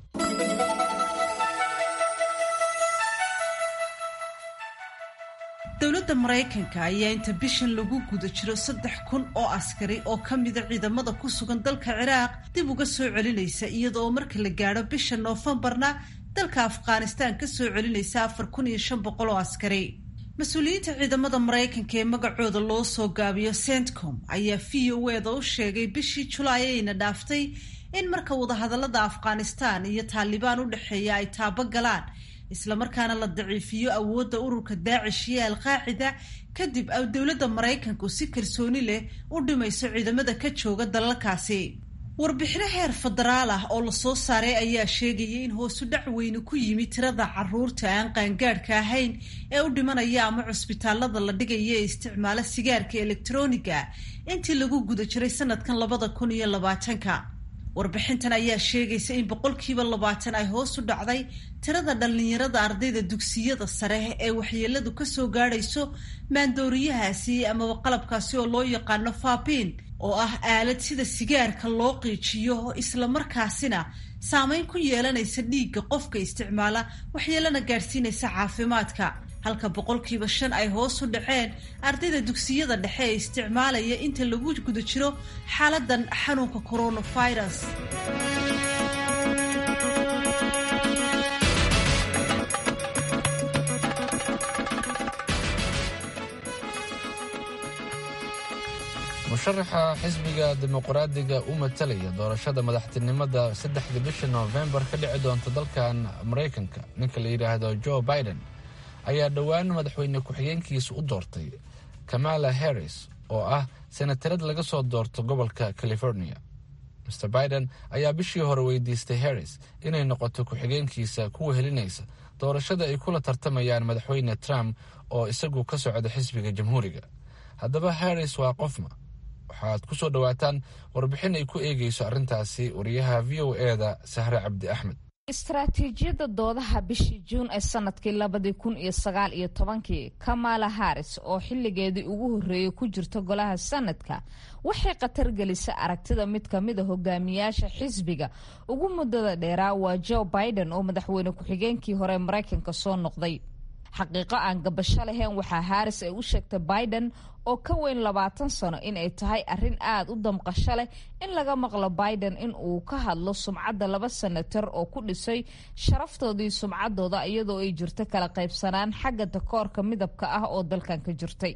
Speaker 6: dowladda maraykanka ayaa inta bishan lagu guda jiro saddex kun oo askari oo ka mida ciidamada ku sugan dalka ciraaq dib uga soo celinaysa iyadaoo marka la gaadho bisha noofembarna dalka afghanistaan ka soo celinaysa afar kun iyo shan boqol oo askari mas-uuliyiinta ciidamada maraykanka ee magacooda loo soo gaabiyo centcom ayaa v o eda u sheegay bishii julaay ayna dhaaftay in marka wadahadalada afghanistaan iyo taalibaan u dhexeeya ay taabo galaan islamarkaana la daciifiyo awoodda ururka daacish iyo alqaacida kadib ay dowladda maraykanku si kalsooni leh u dhimayso ciidamada ka jooga dalalkaasi warbixino heer federaal ah oo lasoo saaray ayaa sheegaya in hoosu dhac weyne ku yimi tirada caruurta aan qaangaadhka ahayn ee u dhimanaya ama cusbitaalada la dhigaya ee isticmaala sigaarka elektroniga intii lagu guda jiray sanadkan labada kun iyo labaatanka warbixintan ayaa sheegaysa in boqolkiiba labaatan ay hoos u dhacday tirada dhallinyarada ardayda dugsiyada sare ee waxyeeladu kasoo gaadhayso maandooriyahaasi amaba qalabkaasi oo loo yaqaano faabiin oo ah aalad sida sigaarka loo qiijiyo islamarkaasina saameyn ku yeelanaysa dhiigga qofka isticmaala waxyeelana gaadhsiinaysa caafimaadka halka boqolkiiba shan ay hoos u dhaceen ardayda dugsiyada dhexe ee isticmaalaya inta lagu guda jiro xaaladan xanuunka coronavirus
Speaker 2: musharaxa xisbiga dimuqraadiga u matalaya doorashada madaxtinimada saddexda bisha noofembar ka dhici doonta dalkan maraykanka ninka la yidhaahdo joe biden ayaa dhowaan madaxweyne ku-xigeenkiisa u doortay kamala harris oo ah senatarad laga soo doorto gobolka california mr biden ayaa bishii hore weydiistay harris inay noqoto ku-xigeenkiisa kuwa helinaysa doorashada ay kula tartamayaan madaxweyne trump oo isagu ka socda xisbiga jamhuuriga haddaba harris waa qofma waxaad ku soo dhowaataan warbixin ay ku eegeyso arrintaasi wariyaha v o eda sahre cabdi axmed
Speaker 15: istaraatiijiyadda doodaha bishii juun ee sanadkii labadii kun iyo sagaal iyo tobankii kamala harris oo xilligeedii ugu horreeyey ku jirta golaha sanadka waxay khatar gelisay aragtida mid ka mid a hogaamiyaasha xisbiga ugu muddada dheeraa waa joe biden oo madaxweyne ku-xigeenkii hore maraykanka soo noqday xaqiiqo aan gabasho lahayn waxaa harris ay u sheegtay biden oo ka weyn labaatan sano in ay tahay arrin aada u damqasho leh in laga maqlo biden in uu ka hadlo sumcadda laba senatar oo ku dhisay sharaftoodii sumcaddooda iyadoo ay jirto kala qaybsanaan xagga takoorka midabka ah oo dalkan ka jirtay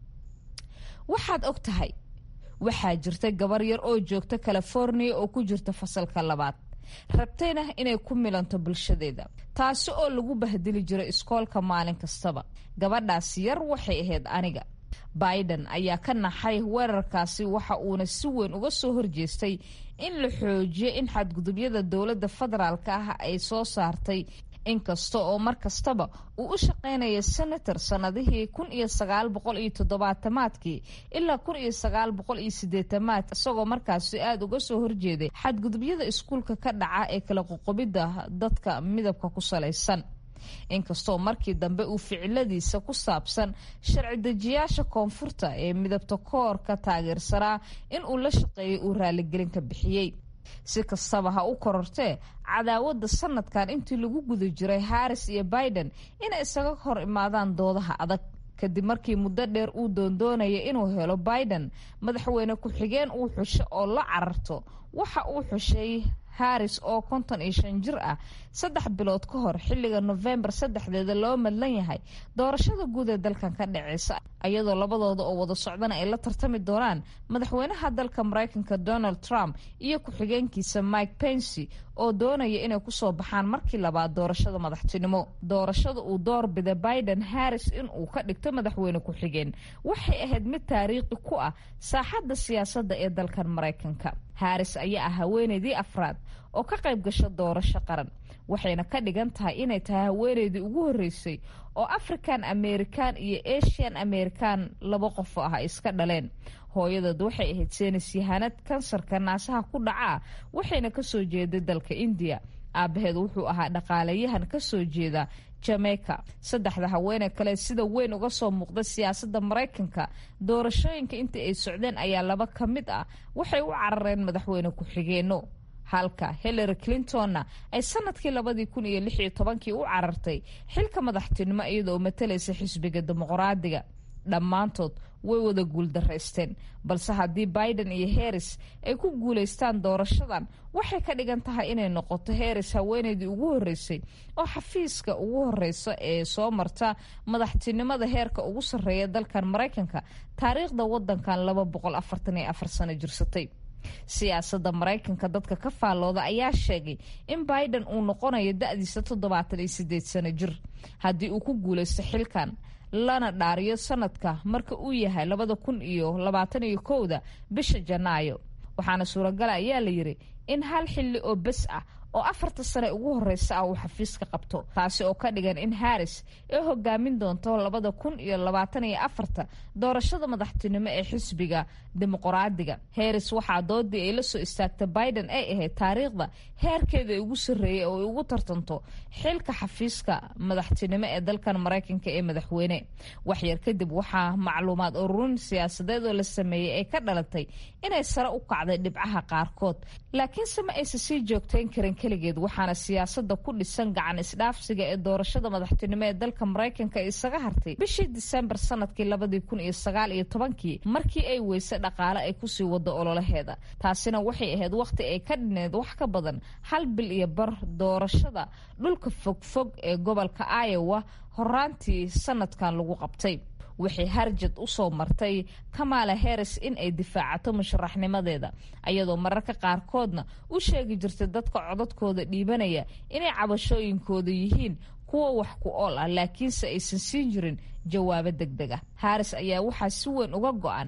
Speaker 15: waxaad og tahay waxaa jirta gabar yar oo joogta california oo ku jirta fasalka labaad rabtayna inay ku milanto bulshadeeda taasi oo lagu bahdili jiray iskoolka maalin kastaba gabadhaas yar waxay ahayd aniga biden ayaa ka naxay weerarkaasi waxa uuna si weyn uga soo horjeestay in la xoojiyo in xadgudubyada dowladda federaalk ah ay soo saartay inkasta oo mar kastaba uu u shaqaynaya senator sannadihii kun iyo sagaal boqol iyo toddobaatamaadkii ilaa kun iyo sagaal boqol iyo sideetamaad isagoo markaasi aada uga soo horjeeday xadgudubyada iskuulka ka dhaca ee kala qoqobidda dadka midabka ku salaysan inkastoo markii dambe uu ficiladiisa ku saabsan sharci dejiyaasha koonfurta ee midabta koorka taageersanaa in uu la shaqeeyay uu raaligelin ka bixiyey si kastaba ha u korortee cadaawadda sanadkan intii lagu guda jiray harris iyo biden inay isaga hor imaadaan doodaha adag kadib markii muddo dheer uu doondoonaya inuu helo biden madaxweyne ku-xigeen uu xusho oo la cararto waxa uu xushay harris oo konton iyo shan jir ah saddex bilood ka hor xilliga nofembar saddexdeeda loo madlan yahay doorashada guud ee dalkan ka dhaceysa iyadoo labadooda oo wada socdana ay la tartami doonaan madaxweynaha dalka maraykanka donald trump iyo ku-xigeenkiisa mike pensy oo doonaya inay kusoo baxaan markii labaad doorashada madaxtinimo doorashada uu doorbida biden harris in uu ka dhigto madaxweyne ku-xigeen waxay ahayd mid taariikhi ku ah saaxadda siyaasadda ee dalkan maraykanka harris ayaa ah haweeneydii afraad oo ka qayb gasha doorasho qaran waxayna ka dhigan tahay inay tahay haweeneydii ugu horreysay oo african american iyo asian american laba qof ah ay iska dhaleen hooyadood waxay ahayd seenis yahanad kansarka naasaha ku dhacaa waxayna kasoo jeeday dalka indiya aabaheed wuxuu ahaa dhaqaalayahan kasoo jeeda jamaica saddexda haweeney kale sida weyn uga soo muuqda siyaasadda maraykanka doorashooyinka intii ay socdeen ayaa laba ka mid ah waxay u carareen madaxweyne ku-xigeenno halka hillary clintonna ay sanadkii labadii kun iyo lix iyo tobankii u carartay xilka madaxtinimo iyadaoo matalaysa xisbiga dimuqraadiga dhammaantood way wada guuldaraysteen balse haddii biden iyo harris ay ku guulaystaan doorashadan waxay ka dhigan tahay inay noqoto harris haweeneydii ugu horreysay oo xafiiska ugu horeysa ee soo marta madaxtinimada heerka ugu sarreeya dalkan maraykanka taariikhda wadankan laba boqol afartan iyo afar sano jirsatay siyaasadda maraykanka dadka ka faallooda ayaa sheegay in biden uu noqonayo da-diisa toddobaatan iyo sideed sano jir haddii uu ku guulaysto xilkan lana dhaariyo sanadka marka uu yahay labada kun iyo labaatan iyo kowda bisha janaayo waxaana suuragala ayaa la yiri in hal xilli oo bes ah oo afarta sane ugu horeysa ah uu xafiiska qabto taasi oo ka dhigan in harris ay hogaamin doonto labada kun iyo labaatan iyo afarta doorashada madaxtinimo ee xisbiga dimuqraadiga harris waxaa doodii ay la soo istaagta biden ay ahayd taariikhda heerkeeda ay ugu sarreeyay oo ay ugu tartanto xilka xafiiska madaxtinimo ee dalkan maraykanka ee madaxweyne waxyar kadib waxaa macluumaad ururin siyaasadeed oo la sameeyey ay ka dhalatay inay sare u kacday dhibcaha qaarkood laakiinse ma aysa sii joogtayn karin keligeed waxaana siyaasada ku dhisan gacan isdhaafsiga ee doorashada madaxtinimo ee dalka maraykanka isaga hartay bishii disembar sanadkii labadii kun iyo sagaal iyo tobankii markii ay weyse dhaqaale ay kusii wado ololaheeda taasina waxay ahayd wakhti ay ka dhineed wax ka badan hal bil iyo bar doorashada dhulka fogfog ee gobolka iowa horaantii sanadkan lagu qabtay waxay harjad u soo martay kamala harris in ay difaacato musharaxnimadeeda ayadoo mararka qaarkoodna u sheegi jirtay dadka codadkooda dhiibanaya inay cabashooyinkooda yihiin kuwa wax ku ool ah laakiinse aysan siin jirin jawaabo deg deg ah harris ayaa waxaa si weyn uga go-an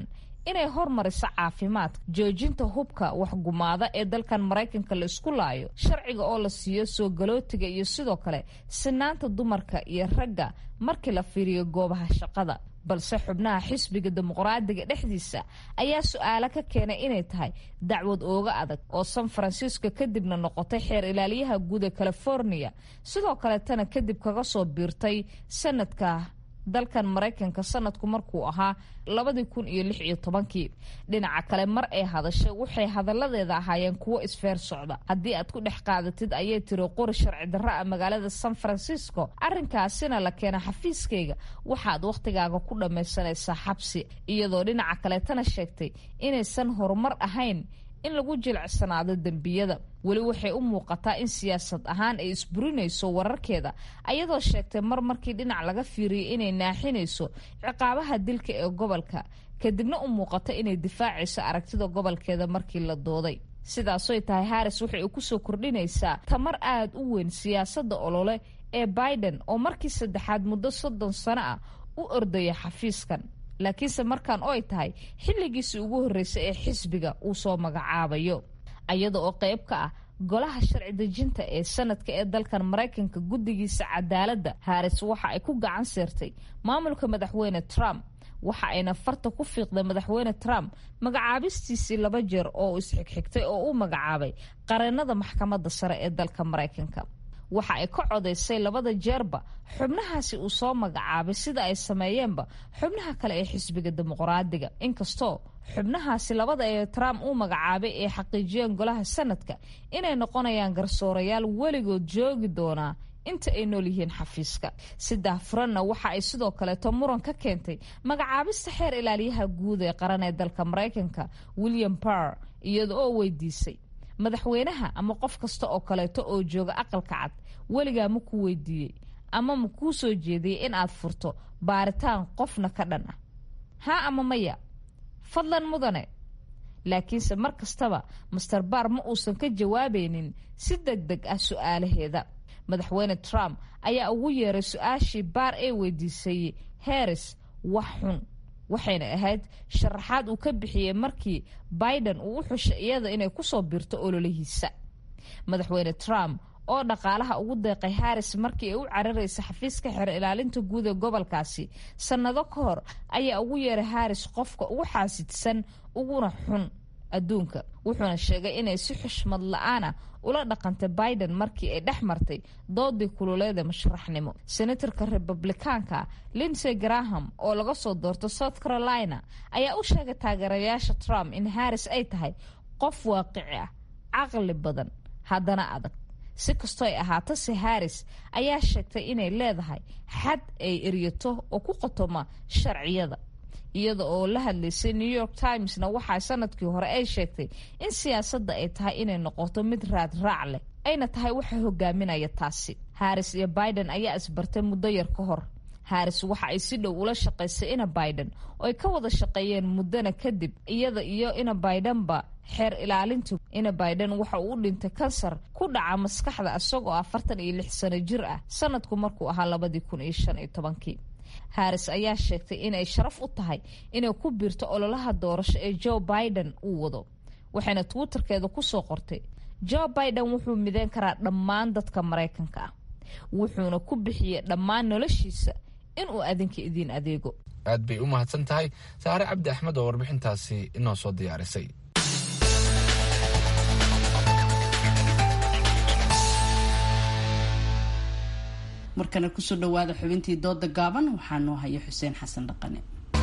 Speaker 15: inay hormariso caafimaadka joojinta hubka waxgumaada ee dalkan maraykanka la isku laayo sharciga oo la siiyo soo galootiga iyo sidoo kale sinaanta dumarka iyo ragga markii la fiiriyo goobaha shaqada balse xubnaha xisbiga dimuqraadiga dhexdiisa ayaa su-aalo ka keenay inay tahay dacwad ooga adag oo san francisco kadibna noqotay xeer ilaaliyaha guud ee california sidoo kaletana kadib kaga soo biirtay sanadka dalkan maraykanka sanadku markuu ahaa labadii kun iyo lix iyo tobankii dhinaca kale mar ay hadashay waxay hadaladeeda ahaayeen kuwo isfeer socda haddii aad ku dhex qaadatid ayay tiri qori sharci darra a magaalada san francisco arrinkaasina la keena xafiiskayga waxaad wakhtigaaga ku dhammaysanaysaa xabsi iyadoo dhinaca kaleetana sheegtay inaysan horumar ahayn in lagu jilicsanaado dembiyada weli waxay u muuqataa in siyaasad ahaan ay isburinayso wararkeeda ayadoo sheegtay mar markii dhinac laga fiiriyay inay naaxinayso ciqaabaha dilka ee gobolka kadibna u muuqata inay difaacayso aragtida gobolkeeda markii la dooday sidaasoy tahay haris waxay kusoo kordhinaysaa tamar aad u weyn siyaasadda olole ee biden oo markii saddexaad muddo soddon sano ah u ordaya xafiiskan laakiinse markaan oo ay tahay xilligiisii ugu horreysay ee xisbiga uu soo magacaabayo iyada oo qayb ka ah golaha sharci dejinta ee sanadka ee dalkan maraykanka guddigiisa cadaaladda haris waxa ay ku gacan seertay maamulka madaxweyne trump waxa ayna farta ku fiiqday madaxweyne trump magacaabistiisii laba jeer oo uu isxigxigtay oo uu magacaabay qareenada maxkamadda sare ee dalka maraykanka waxa ay ka codaysay labada jeerba xubnahaasi uu soo magacaabay sida ay sameeyeenba xubnaha kale ee xisbiga dimuqraadiga inkastoo xubnahaasi labada ee trump uu magacaabay ay xaqiijiyeen golaha sanadka inay noqonayaan garsoorayaal weligood joogi doonaa inta ay nool yihiin xafiiska sidaa furanna waxa ay sidoo kaleeto muran ka keentay magacaabista xeer ilaaliyaha guud ee qaran ee dalka maraykanka william barr iyada oo weydiisay madaxweynaha ama qof kasta oo kaleeto oo jooga aqalka cad weligaa ma ku weydiiyey ama ma kuu soo jeediyey in aad furto baaritaan qofna ka dhan ah haa ama maya fadlan mudane laakiinse mar kastaba master baar ma uusan ka jawaabaynin si deg deg ah su-aalaheeda madaxweyne trump ayaa ugu yeeray su-aashii baar ee weydiisay harris wax xun waxayna ahayd sharaxaad uu ka bixiyey markii biden uu u xushay iyada inay kusoo biirto ololihiisa madaxweyne trump oo dhaqaalaha ugu deeqay harris markii ay u cararaysa xafiiska xeer ilaalinta guud ee gobolkaasi sannado ka hor ayaa ugu yeeray harris qofka ugu xaasidsan uguna xun adduunka wuxuuna sheegay inay si xushmad la-aana ula dhaqantay biden markii ay dhex martay doodii kululeeda musharaxnimo senatarka republikaanka linsey graham oo laga soo doorto south carolina ayaa u sheegay taageerayaasha trump in harris ay tahay qof waaqici ah caqli badan haddana adag si kastoo ay ahaato se harris ayaa sheegtay inay leedahay xad ay eryato oo ku qotoma sharciyada iyada oo la hadlaysay new york timesna waxaa sanadkii hore ay sheegtay in siyaasadda ay tahay inay noqoto mid raad raac leh ayna tahay waxa hogaaminaya taasi harris iyo biden ayaa isbartay muddo yar ka hor harris waxa ay si dhow ula shaqaysay ina biden oo ay ka wada shaqeeyeen muddana kadib iyada iyo ina bidenba xeer ilaalintu ina biden waxa uu u dhintay kansar ku dhaca maskaxda isagoo afartan iyo lix sano jir ah sanadku markuu ahaa labadii kun iyo shan iyo tobankii harris ayaa sheegtay inay sharaf u tahay inay ku biirto ololaha doorasho ee joe biden uu wado waxayna twitterkeeda kusoo qortay joe biden wuxuu mideyn karaa dhammaan dadka maraykanka ah wuxuuna ku bixiyey dhammaan noloshiisa inuu adinka idiin adeego
Speaker 2: aad bay u mahadsan tahay saare cabdi axmed oo warbixintaasi inoo soo diyaarisay
Speaker 1: markana kusoo dhawaada xubintii dooda gaaban waxaa noo haya xuseen xasan dhaqane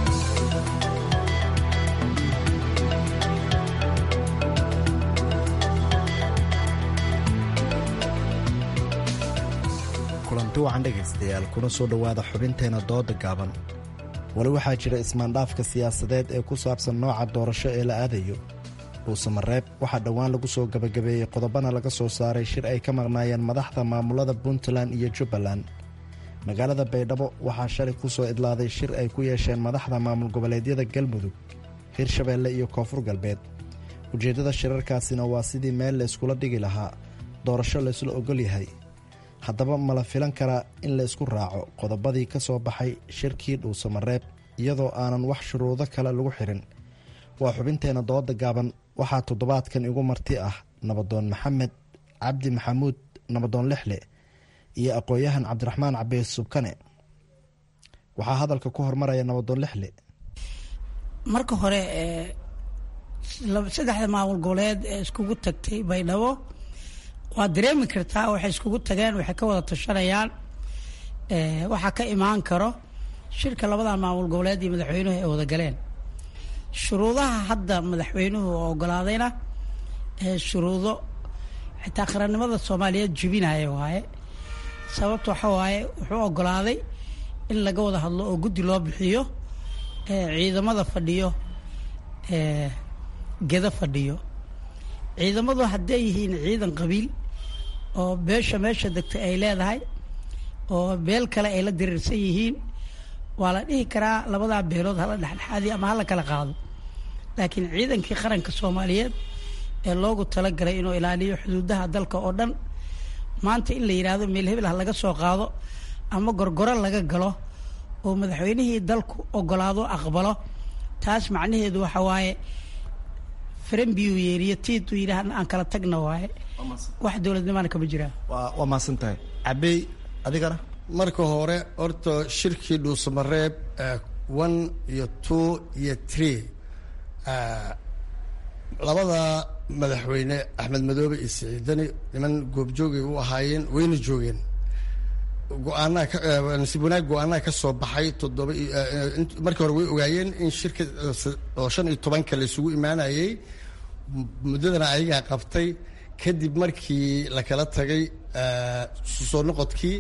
Speaker 16: kulanti wacan dhegaystayaal kuna soo dhowaada xubinteena dooda gaaban wali waxaa jira ismaandhaafka siyaasadeed ee ku saabsan nooca doorasho ee la aadayo dhuusamareeb waxaa dhowaan lagu soo gabagabeeyey qodobana laga soo saaray shir ay ka maqnaayeen madaxda maamulada puntland iyo jubbaland magaalada baydhabo waxaa shalay ku soo idlaaday shir ay ku yeesheen madaxda maamul goboleedyada galmudug hirshabeelle iyo koonfur galbeed ujeeddada shirarkaasina waa sidii meel la yskula dhigi lahaa doorasho laysla ogol yahay haddaba ma la filan karaa in la ysku raaco qodobadii ka soo baxay shirkii dhuusamareeb iyadoo aanan wax shuruudo kale lagu xirin waa xubinteena dooda gaaban waxaa toddobaadkan igu marti ah nabadoon maxamed cabdi maxamuud nabadoon lixle iyo aqoon-yahan cabdiraxmaan cabees subkane waxaa hadalka ku hormaraya nabadoon lixle
Speaker 17: marka hore saddexda maamul goboleed ee iskugu tagtay baydhabo waad dareemi kartaa waxay iskugu tageen waxay ka wada tashanayaan waxaa ka imaan karo shirka labadan maamul goboleed iyo madaxweynuhu ay wada galeen shuruudaha hadda madaxweynuhu ogolaadayna shuruudo xitaa qarannimada soomaaliyeed jebinaya waaye sababta waxa waaye wuxuu ogolaaday in laga wada hadlo oo guddi loo bixiyo ciidamada fadhiyo geda fadhiyo ciidamadu hadday yihiin ciidan qabiil oo beesha meesha degtay ay leedahay oo beel kale ay la diriirsan yihiin waa la dhihi karaa labadaa beelood hala dhexdhexaadiyo ama hala kala qaado laakiin ciidankii qaranka soomaaliyeed ee loogu talagalay inuu ilaaliyo xuduudaha dalka oo dhan maanta in la yidhaahdo meel hebel ha laga soo qaado ama gorgoro laga galo oo madaxweynihii dalku ogolaado aqbalo taas macnaheedu waxa waaye faranbiyu yeeriyo tiituu yidhaahna aan kala tagna waaye wax dowladnimaana kama jiraan
Speaker 16: waa mahadsan tahay cabey adigana
Speaker 18: marka hore horta shirkii dhuusamareeb one iyo two iyo three labada madaxweyne axmed madoobe iyo siciidani niman goobjoogay u ahaayeen wayna joogeen go-aanaa nasiib wanaag go-aanaha ka soo baxay toddoba markii hore way ogaayeen in shirka oo shan iyo tobanka la isugu imaanayay muddadana ayagaa qabtay kadib markii la kala tagay soo noqodkii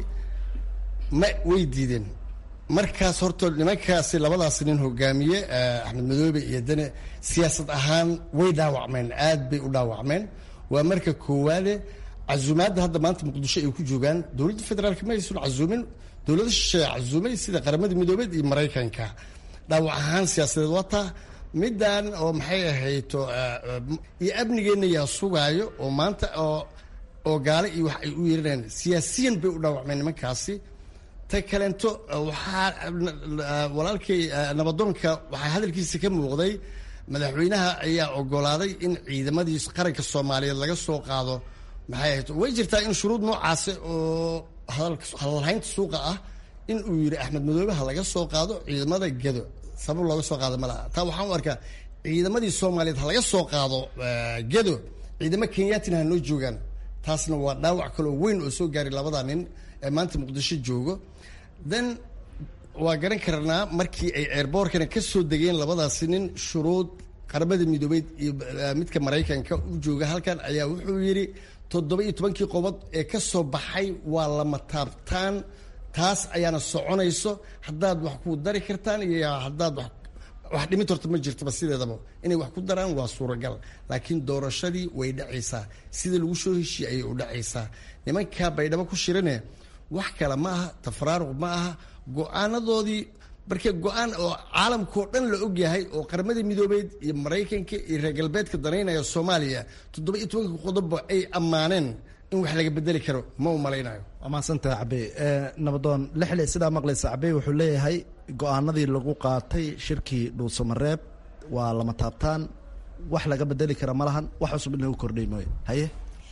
Speaker 18: ma way diideen markaas horta nimankaasi labadaas nin hogaamiye axmed madoobe iyo dane siyaasad ahaan way dhaawacmeen aad bay u dhaawacmeen waa marka koowaade casuumaadda hadda maanta muqdisho ay ku joogaan dowladda federaalk ma aysan casuumin dowlada shisheeye casuumay sida qaramada midoobeed iyo maraykanka dhaawac ahaan siyaasadeed waa taa middan oo maxay ahayto iyo amnigeenna yaa sugaayo oo maanta oo oo gaale iyo wax ay u yeeranayaan siyaasiyan bay u dhaawacmeen nimankaasi ta kaleento waxaa walaalkay nabadoonka waxaa hadalkiisa ka muuqday madaxweynaha ayaa ogolaaday in ciidamadii qaranka soomaaliyeed laga soo qaado maxay ahayd way jirtaa in shuruud noocaasi oo hadalhaynta suuqa ah in uu yidhi axmed madoobe ha laga soo qaado ciidamada gedo sabab looga soo qaado ma laha taa waxaan u arkaa ciidamadii soomaaliyeed ha laga soo qaado gedo ciidamo kenyatina ha noo joogaan taasna waa dhaawac kaloo weyn oo soo gaaray labada nin ee maanta muqdisho joogo then waa garan karnaa markii ay eerboorkana ka soo degeen labadaasi nin shuruud qaramada midoobeed iyo midka maraykanka u jooga halkan ayaa wuxuu yidhi toddoba iyo tobankii qobod ee ka soo baxay waa lama taabtaan taas ayaana soconayso haddaad wax ku dari kartaan iyo haddaad wax wax dhimid horta ma jirtaba sideedaba inay wax ku daraan waa suuragal laakiin doorashadii way dhacaysaa sida lagu soo heshiye ayay u dhacaysaa nimankaa baydhabo ku shirane wax kale ma aha tafraaruq ma aha go-aanadoodii marka go-aan oo caalamkao dhan la ogyahay oo qaramadii midoobeed iyo maraykanka iyo reer galbeedka danaynaya soomaaliya toddoba iyo tobanka qodobba ay ammaaneen in wax laga bedeli karo ma u malaynayo
Speaker 16: waa mahadsantaha cabey nabadoon lixle sidaa maqlaysa cabey wuxuu leeyahay go-aanadii lagu qaatay shirkii dhuusamareeb waa lama taabtaan wax laga bedeli kara ma lahan wax cusub in lagu kordhay mooye haye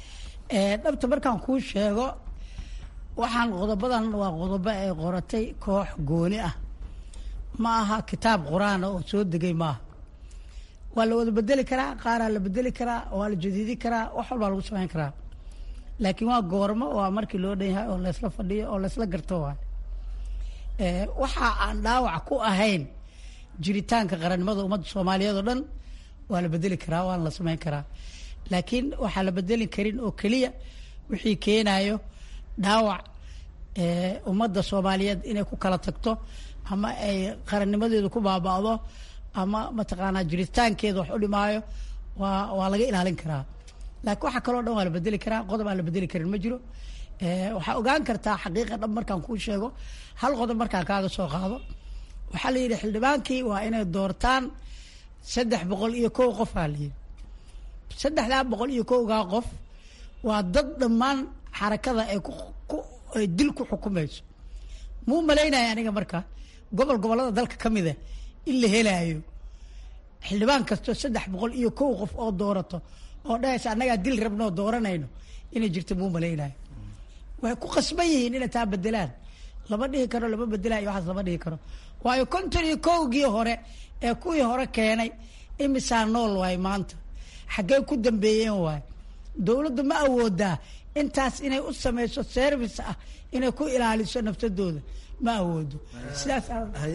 Speaker 17: dhabta markaan kuu sheego waxaan qodobadan waa qodobo ay qoratay koox gooni ah ma aha kitaab qur-aana oo soo degay maaha waa la wada bedeli karaa qaaraa la bedeli karaa waa la jadiidi karaa wax walbaa lagu samayn karaa laakiin waa goormo waa markii loo dhan yahay oo laysla fadhiyo oo laysla garto waay waxa aan dhaawac ku ahayn jiritaanka qarannimada ummadda soomaaliyeed oo dhan waa la bedeli karaa waana la samayn karaa laakiin waxaa la bedeli karin oo keliya wixii keenayo dhaawac ummadda soomaaliyeed inay ku kala tagto ama ay qarannimadeedu ku baaba'do ama mataqaanaa jiritaankeeda wax u dhimaayo waa waa laga ilaalin karaa laakiin waxa kaloo dhan waa la bedeli karaa qodob aan la bedeli karin ma jiro waxaa ogaan kartaa xaqiiqa dhab markaan kuu sheego hal qodob markaan kaaga soo qaado waxaa la yidhi xildhibaankii waa inay doortaan saddex boqol iyo kow qof aa la yidhi saddexdaa boqol iyo kowgaa qof waa dad dhammaan xarakada ay ku ay dil ku xukumayso muu malaynaya aniga marka gobol gobollada dalka ka mida in la helaayo xildhibaan kastoo saddex boqol iyo kow qof oo doorato oo dhahaysa annagaa dil rabno oo dooranayno inay jirto muu malaynayo waxay ku qasban yihiin inay taa bedelaan lama dhihi karo lama bedelayo waxaas lama dhihi karo waayo konton iyo kowgii hore ee kuwii hore keenay imisaa nool waay maanta xaggee ku dambeeyeen waay dowladdu ma awoodaa intaas inay u samayso service ah inay ku ilaaliso naftadooda ma awoodo sidaas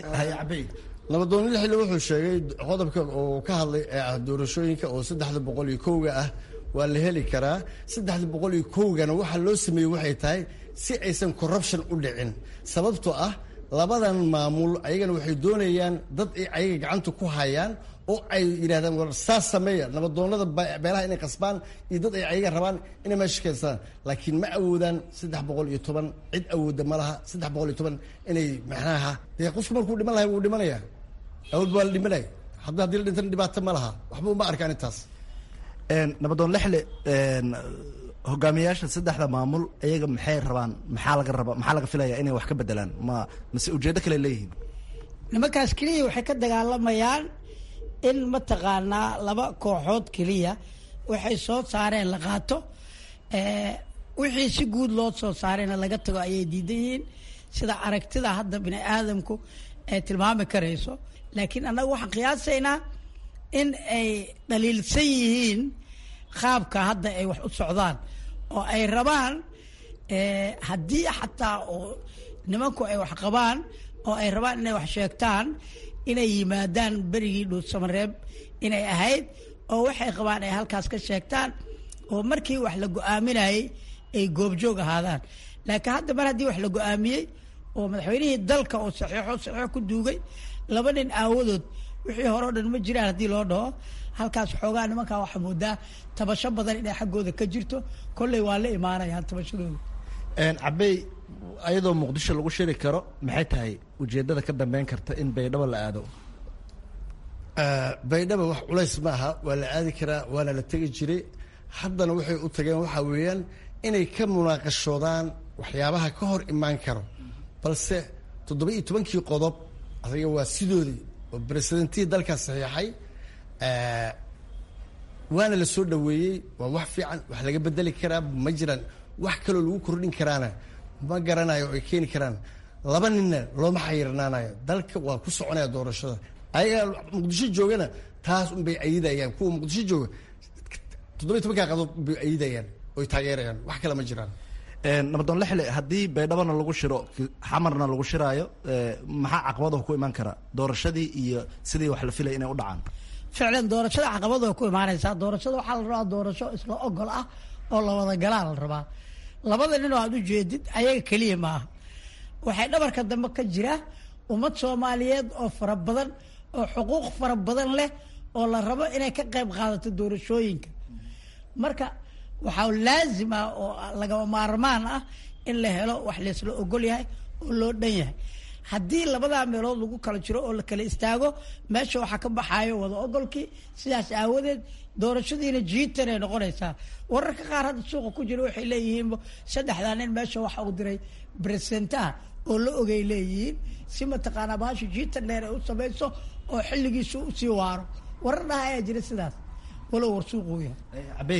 Speaker 18: nabadoon lixle wuxuu sheegay qodobka uu ka hadlay ee ah doorashooyinka oo saddexda boqol iyo kowga ah waa la heli karaa saddexda boqol iyo kowgana waxaa loo sameeyey waxay tahay si aysan corruption u dhicin sababtoo ah labadan maamul ayagana waxay doonayaan dad ay ayaga gacanta ku hayaan oo ay yidhahdaan war saas sameeya nabadoonada beelaha inay qasbaan iyo dad ay ayaga rabaan inay meesha keenstaan laakiin ma awoodaan saddex boqol iyo toban cid awooda ma laha saddex boqol iyo toban inay macnaha dee qofku markuu dhiman lahay wuu dhimanaya awood baa la dhimanaya hadda haddii la dhintana dhibaato ma laha waxba uma arkaan intaas
Speaker 16: nabadoon lexle hogaamiyayaasha saddexda maamul iyaga maxay rabaan maxaa laga raba maxaa laga filaya inay wax ka bedelaan ma mase ujeeddo kale leeyihiin
Speaker 17: nimankaas keliya waxay ka dagaalamayaan in mataqaanaa laba kooxood keliya waxay soo saareen la qaato wixii si guud loo soo saarayna laga tago ayay diidan yihiin sida aragtida hadda bini aadamku ay tilmaami karayso laakiin annaga waxaan qiyaasaynaa in ay dhaliilsan yihiin qaabka hadda ay wax u socdaan oo ay rabaan haddii xataa oo nimanku ay wax qabaan oo ay rabaan inay wax sheegtaan inay yimaadaan berigii dhuusamareeb inay ahayd oo waxay qabaan ay halkaas ka sheegtaan oo markii wax la go-aaminayay ay goobjoog ahaadaan laakiin hadda mar haddii wax la go-aamiyey oo madaxweynihii dalka oo saxiixo saxiixo ku duugay laba nin aawadood wixii hore o dhan ma jiraan haddii loo dhaho halkaas xoogaa nimankaa waxaa moodaa tabasho badan inay xaggooda ka jirto kolley waa la imaanayaan tabashadooda
Speaker 16: cabey ayadoo muqdisho lagu shiri karo maxay tahay ujeedada ka dambeyn karta in baydhabo la aado
Speaker 18: baydhaba wax culays ma aha waa la aadi karaa waana la tegi jiray haddana waxay u tageen waxaa weeyaan inay ka munaaqashoodaan waxyaabaha ka hor imaan karo balse toddoba iyo tobankii qodob adiga waa sidoodii oo presidentihii dalkaas saxiixay waana la soo dhaweeyey waa wax fiican wax laga bedeli karaa ma jiraan wax kaloo lagu kordhin karaana ma garanayo ay keeni karaan laba ninna looma xayirnaanayo dalka waa ku soconaya doorashada ayaga muqdisho joogana taas unbay ayidayaan kuwa muqdisho jooga toddoba iyo tobankaa qadob bay ayidayaan oy taageerayaan wax kale ma jiraan
Speaker 16: nabadoon lexle haddii baydhabona lagu shiro xamarna lagu shiraayo maxaa caqabadaha ku imaan kara doorashadii iyo sidii wax la filaya inay u dhacaan
Speaker 17: ficlan doorashada caqabada ku imaanaysaa doorashada waxaa la rabaa doorasho isla ogol ah oo la wada galaa la rabaa labada nin oo aad u jeedid ayaga keliya maaha waxay dhabarka dambe ka jira ummad soomaaliyeed oo fara badan oo xuquuq fara badan leh oo la rabo inay ka qayb qaadato doorashooyinka marka waxaa laazim ah oo lagama maarmaan ah in la helo wax laysla ogol yahay oo loo dhan yahay haddii labadaa meelood lagu kala jiro oo la kala istaago meesha waxaa ka baxaayo wada ogolkii sidaas aawadeed doorashadiina jiitan ay noqonaysaa wararka qaar hadda suuqa ku jira waxay leeyihiin saddexdaa nin meesha waxa uu diray bresentaha oo la ogay leeyihiin si mataqaanaa baasha jiitan dheer ay u samayso oo xilligiisu usii waaro warar dhaha ayaa jira sidaas walow war suuquu yahay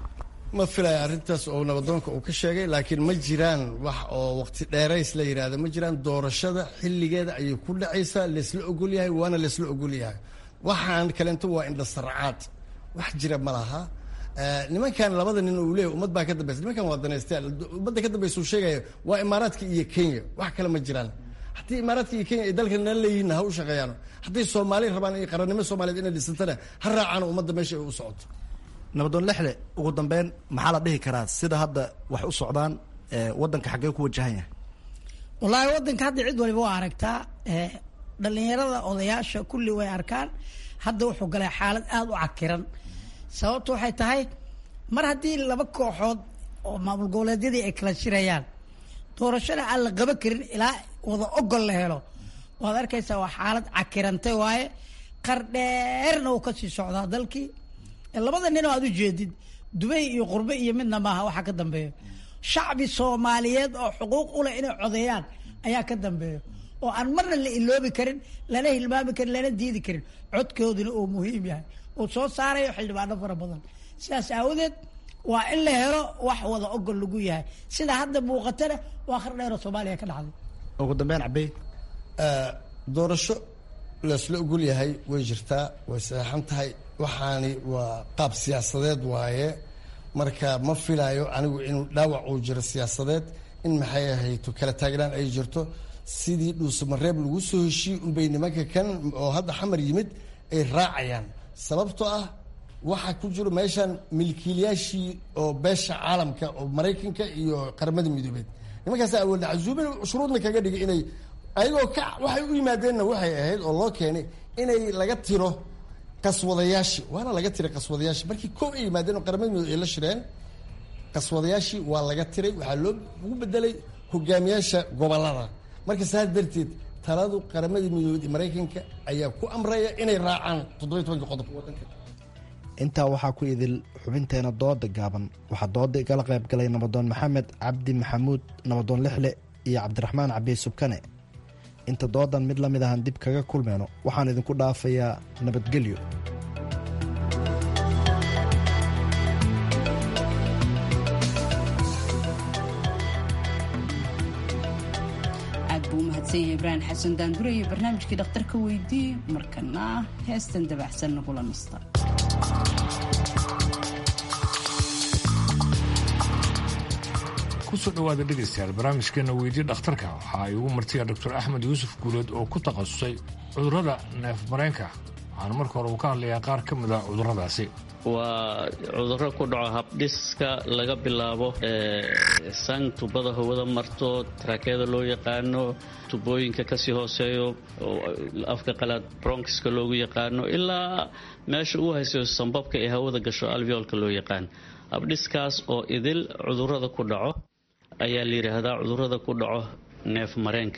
Speaker 18: ma filaya arrintaas oo nabadoonka uu ka sheegay laakiin ma jiraan wax oo waqti dheerays la yidhaahdo ma jiraan doorashada xilligeeda ayay ku dhacaysaa laysla ogol yahay waana laysla ogol yahay waxaan kaleento waa indhasarcaad wax jira ma laha nimankan labada nin uu leeyahy ummad baa ka dambaysa nimankan waa danaystaan ummadda ka dambaysa uu sheegaya waa imaaraadka iyo kenya wax kale ma jiraan haddii imaaraadka iyo kenya ay dalkan nala leeyihiin ha u shaqeeyaan hadday soomaali rabaan iyo qarannimo soomaaliyeed inay dhisantana ha raacaan ummadda meesha ay u socoto
Speaker 16: nabadoon lexle ugu dambeyn maxaa la dhihi karaa sida hadda wax u socdaan waddanka xaggee ku wajahan yahay
Speaker 17: wallaahi waddanka hadda cid waliba waa aragtaa dhalinyarada odayaasha kulli way arkaan hadda wuxuu galay xaalad aada u cakiran sababtu waxay tahay mar haddii laba kooxood oo maamul goboleedyadii ay kala shirayaan doorashada aan la qaba karin ilaa wada ogol la helo waad arkaysaa waa xaalad cakirantay waaye qar dheerna uu kasii socdaa dalkii labada nin oo aad u jeedid dubay iyo qurbe iyo midna maaha waxaa ka dambeeyo shacbi soomaaliyeed oo xuquuq u leh inay codeeyaan ayaa ka dambeeyo oo aan marna la iloobi karin lana hilmaami karin lana diidi karin codkooduna oo muhiim yahay uu soo saarayo xildhibaano fara badan sidaas aawadeed waa in la helo wax wada ogol lagu yahay sida hadda muuqatana waa khar dheeroo soomaaliya ka dhacday
Speaker 16: ugu dambeyn cabey
Speaker 18: doorasho laysla ogol yahay way jirtaa way saxan tahay waxaani waa qaab siyaasadeed waaye marka ma filaayo anigu inuu dhaawac uu jiro siyaasadeed in maxay ahayto kala taagnaan ay jirto sidii dhuusamareeb lagu soo heshiiyey unbay nimanka kan oo hadda xamar yimid ay raacayaan sababtoo ah waxaa ku jiro meeshan milkiilayaashii oo beesha caalamka oo maraykanka iyo qaramada midoobeed nimankaasa awoodna casuumin shuruudna kaga dhigay inay ayagoo ka waxay u yimaadeenna waxay ahayd oo loo keenay inay laga tiro qaswadayaashii waana laga tiray qaswadayaashii markii koob ay yimaadeen oo qaramada midoobe ay la shireen qaswadayaashii waa laga tiray waxaa loo ugu bedelay hogaamiyaasha gobolada marka saas darteed taladu qaramada midoobeed iyo maraykanka ayaa ku amraya inay raacaan toddobiy tobanka qodob
Speaker 16: intaa waxaa ku idil xubinteena dooda gaaban waxaa dooda igala qayb galay nabadoon maxamed cabdi maxamuud nabadoon lixle iyo cabdiraxmaan cabiy subkane inta doodan mid la mid ahan dib kaga kulmeyno waxaan idinku dhaafayaa nabadgelyo
Speaker 1: aad buu u mahadsan yahay ibraahim xasan daandure iyo barnaamijkii dhakhtarka weydii markana heestan dabacsan nagula nasta
Speaker 19: kusoo dhawaada dhegaystayaal barnaamijkeena weydii dhakhtarka waxa ay ugu martiya doctor axmed yuusuf guuleed oo ku takhasusay cudurrada neef mareenka waxaana marka hore uu ka hadlayaa qaar ka mid a cudurradaasi
Speaker 20: waa cudurro ku dhaco habdhiska laga bilaabo sang tubada hawada marto tarakeeda loo yaqaano tubooyinka kasii hooseeyo afka qalaad bronkiska loogu yaqaano ilaa meesha uu haysayo sambabka ee hawada gasho alveolka loo yaqaan habdhiskaas oo idil cudurrada ku dhaco ayaa la yidhaahdaa cudurrada ku dhaco neef mareenka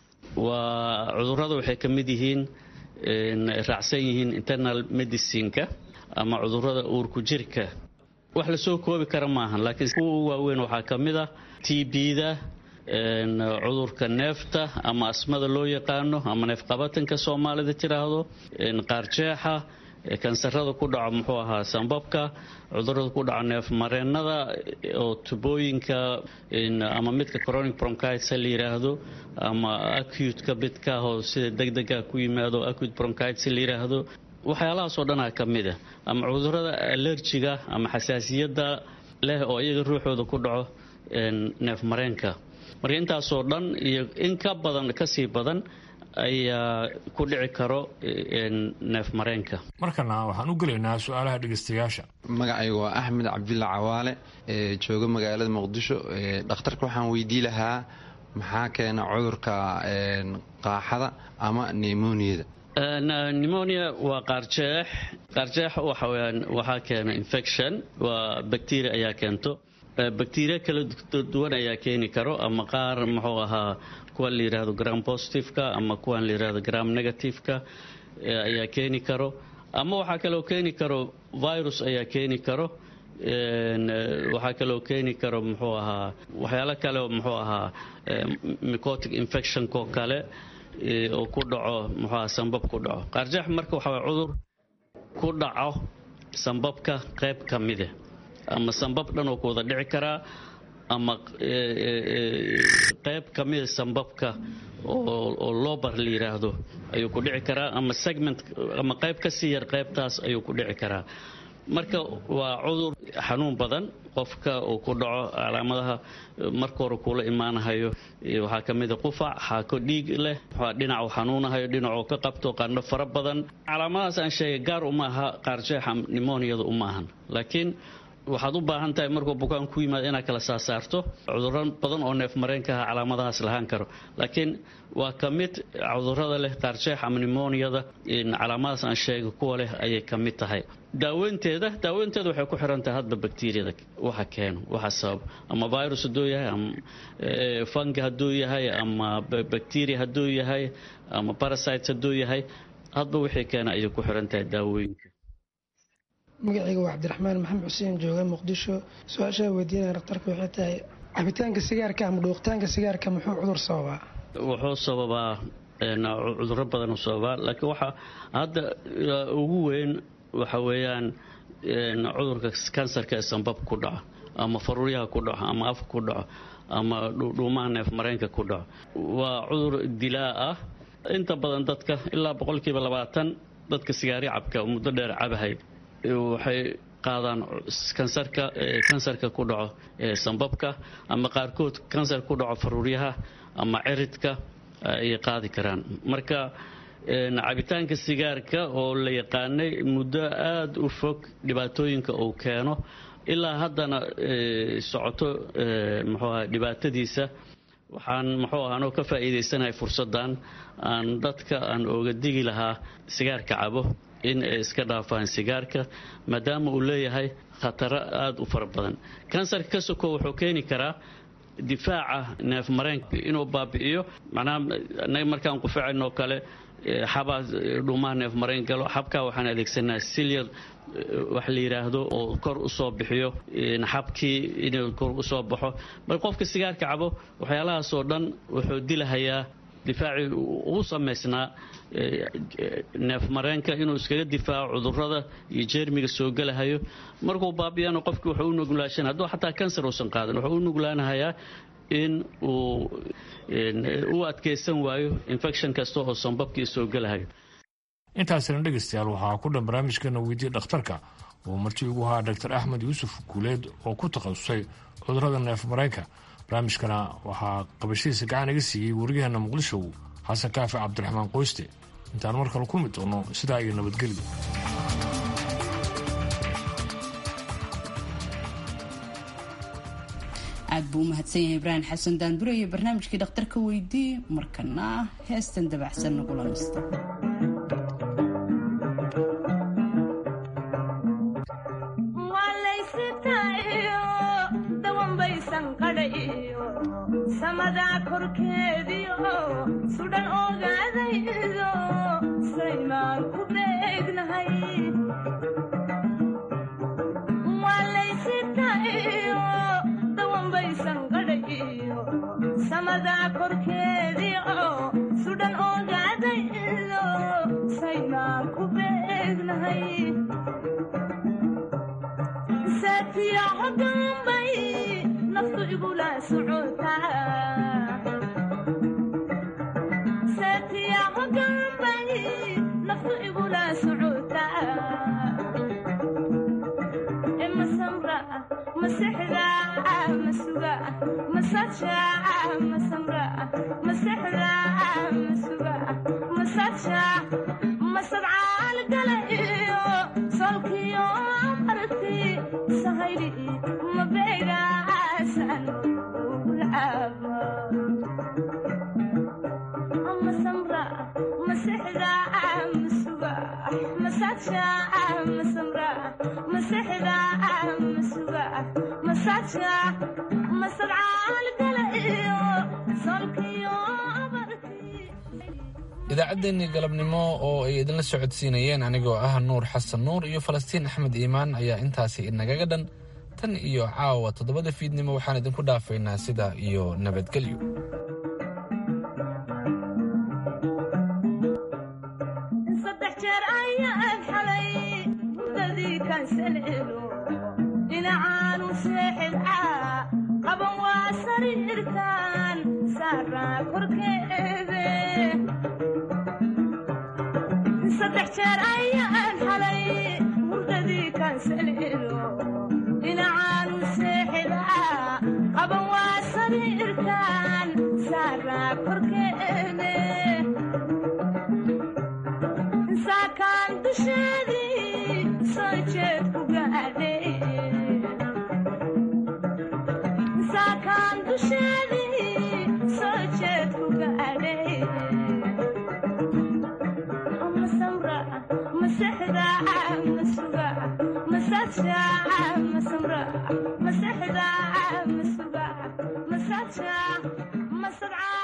Speaker 20: waa cudurrada waxay ka mid yihiin raacsan yihiin internal medicineka ama cudurrada uurku jirka wax lasoo koobi kara maahan laakiin kuwa u waaweyn waxaa ka mid ah tbda cudurka neefta ama asmada loo yaqaano ama neefqabatanka soomaalida tiraahdo qaarjeexa kansarada ku dhaco muxuu ahaa sambabka cudurada ku dhaco neef mareennada oo tubooyinka ama midka chronic bronchitis la yiraahdo ama acute-ka midkaahoo sida degdega ku yimaado acute bronchitis la yiraahdo waxyaalahaasoo dhanaa ka mid a ama cudurada allerjiga ama xasaasiyadda leh oo iyaga ruuxooda ku dhaco neef mareenka marka intaasoo dhan iyo in ka badan kasii badan ayaa ku dhici karo neef mareenka
Speaker 19: markana waxaan u gelaynaa su-aalaha dhegeystayaasha
Speaker 21: magacaygu waa axmed cabdulla cawaale ee jooga magaalada muqdisho dhakhtarka waxaan weydii lahaa maxaa keena cudurka qaaxada ama nemoniyada
Speaker 20: pneumonia waa qaarjeex qaarjeex waxaweyaan waxaa keena infection waa bacteria ayaa keento bacteria kala duwan ayaa keeni karo ama qaar muxuu ahaa kuwan la yidhaahdo gram positiveka ama kuwan la yidhahdo gram negativeka ayaa keeni karo ama waxaa kaloo keeni karo virus ayaa keeni karo waxaa kaloo keeni karo muxuu ahaa waxyaalo kale muxuu ahaa mycotic infectionko kale oo ku dhaco muxuu ahaa sambab ku dhaco qaarjeex marka waxaa waye cudur ku dhaco sambabka qayb ka mide ama sambab dhan oo ku wada dhici karaa ama qayb ka mida sambabka oo lobar la yiraahdo ayuu ku dhici karaa ama segment ama qayb ka sii yar qaybtaas ayuu ku dhici karaa marka waa cudur xanuun badan qofka uu ku dhaco calaamadaha marka hore kuula imaanahayo waxaa ka mida qufac xaako dhiig leh dhinacu xanuunahayo dhinacuu ka qabto qandho fara badan calaamadahaas aan sheegay gaar uma aha qaarjeexa nimoniyada uma ahan laakiin waxaad u baahan tahay markuu bukaan ku yimaado inaad kala saasaarto cuduro badan oo neef mareenka ah calaamadahaas lahaan karo laakiin waa ka mid cudurada leh qaarjeex ama nimoniyada calaamadahaas aan sheegay kuwa leh ayay ka mid tahay daaweynteeda daaweynteeda waxay ku xiran tahay hadba bakteriyada waxa keeno waxa sabab ama virus hadduu yahay ama fungi hadduu yahay ama bacteria hadduu yahay ama parasites hadduu yahay hadba wixii keena ayay ku xiran tahay daawooyinka
Speaker 22: magacayga waa cabdiraxmaan maxamed xuseen jooga muqdisho su-aashaa weydiinaya dhakhtarka waxay tahay cabitaanka sigaarka ama dhuuqitaanka sigaarka muxuu cudur sababaa
Speaker 20: wuxuu sababaa cuduro badan u sababaa laakiin waxaa hadda ugu weyn waxa weeyaan cudurka kansarka ee sanbab ku dhaco ama faruuryaha ku dhaco ama afka ku dhaco ama dhuumaha neef mareenka ku dhaco waa cudur dilaa ah inta badan dadka ilaa boqolkiiba labaatan dadka sigaari cabka muddo dheer cabahay waxay qaadaan kansarka kansarka ku dhaco sanbabka ama qaarkood kansar ku dhaco faruuryaha ama ciridka ayay qaadi karaan marka cabitaanka sigaarka oo la yaqaanay muddo aada u fog dhibaatooyinka uu keeno ilaa haddana socoto muxuu aha dhibaatadiisa waxaan muxuu aha anoo ka faa'iidaysanahay fursaddan aan dadka aan oga digi lahaa sigaarka cabo in ay iska dhaafaan sigaarka maadaama uu leeyahay khataro aada u fara badan kansarka ka soko wuxuu keeni karaa difaaca neef mareenka inuu baabi'iyo macnaha anaga markaan qufacaynoo kale xabaa dhuumaha neef mareen galo xabkaa waxaan adeegsanaa silyar wax la yidhaahdo oo kor u soo bixiyo xabkii inuu kor u soo baxo mar qofka sigaarka cabo waxyaalahaasoo dhan wuxuu dilahayaa difaacii ugu samaysnaa neef mareenka inuu iskaga difaaco cudurada iyo jeermiga soo gelahayo markuu baabiyana qofki wuxuu u nuglaashan hadduu xataa kansar uusan qaadan wuxuu u nuglaanahayaa in uu u adkaysan waayo infection kasta oo sanbabkii soo gelahayo
Speaker 19: intaasina dhegaystayaal waxaa ku dhan barnaamijkeena weydiye dhakhtarka oo marti ugu ahaa dr axmed yuusuf guuleed oo ku takhasusay cudurada neef mareenka barnaamijkana waxaa qabashadiisa gacan iga siiyey wariyaheena muqdisho xasan kaafi cabdiraxmaan qoyste intaan mar kale ku mid doono sidaa iyo nabadgelyo
Speaker 1: aad buu u mahadsan yahay ibraahim xasan daandure iyo barnaamijkii dhakhtarka weydii markana heestan dabacsan nagula nasta
Speaker 7: samadaa korkeediio sudhan ogaadaydo saymaan ku beegnahay waalaysitayo dawanbaysan qadhayo samadaa korkeediio sudhan ogaadaydo saymaan ku beegnahay saatiya hodambay naftu igula socotasaatiya hogambay naftu igula socotaa e masamra masexda masuga masaja masamra masexda masuga masaja masadcaal gala iyo solkiyo marti sahayli mabega
Speaker 2: idaacaddeenii galabnimo oo ay idinla socodsiinayeen anigoo ah nuur xasan nuur iyo falastiin axmed iimaan ayaa intaasi inagaga dhan tan iyo caawa toddobada fiidnimo waxaan idinku dhaafaynaa sidaa iyo nabadgelyo
Speaker 7: saddex jeer ayaan xalay hurdadii kansalelo dhinacaanu seexidcaa qaban waa sariirtaan saaraa korkeede saddex jeer ayaan xalay hurdadii kansalelo dhinacaanu seexidcaa qaban waa sariirtaan saaraa korkeede saakaan dusheedii soo jeed ku gaadhay saakaan dusheedii soo jeed ku gaadhay masamra masexda masuga masaja masamra masexda masuga masaja masadca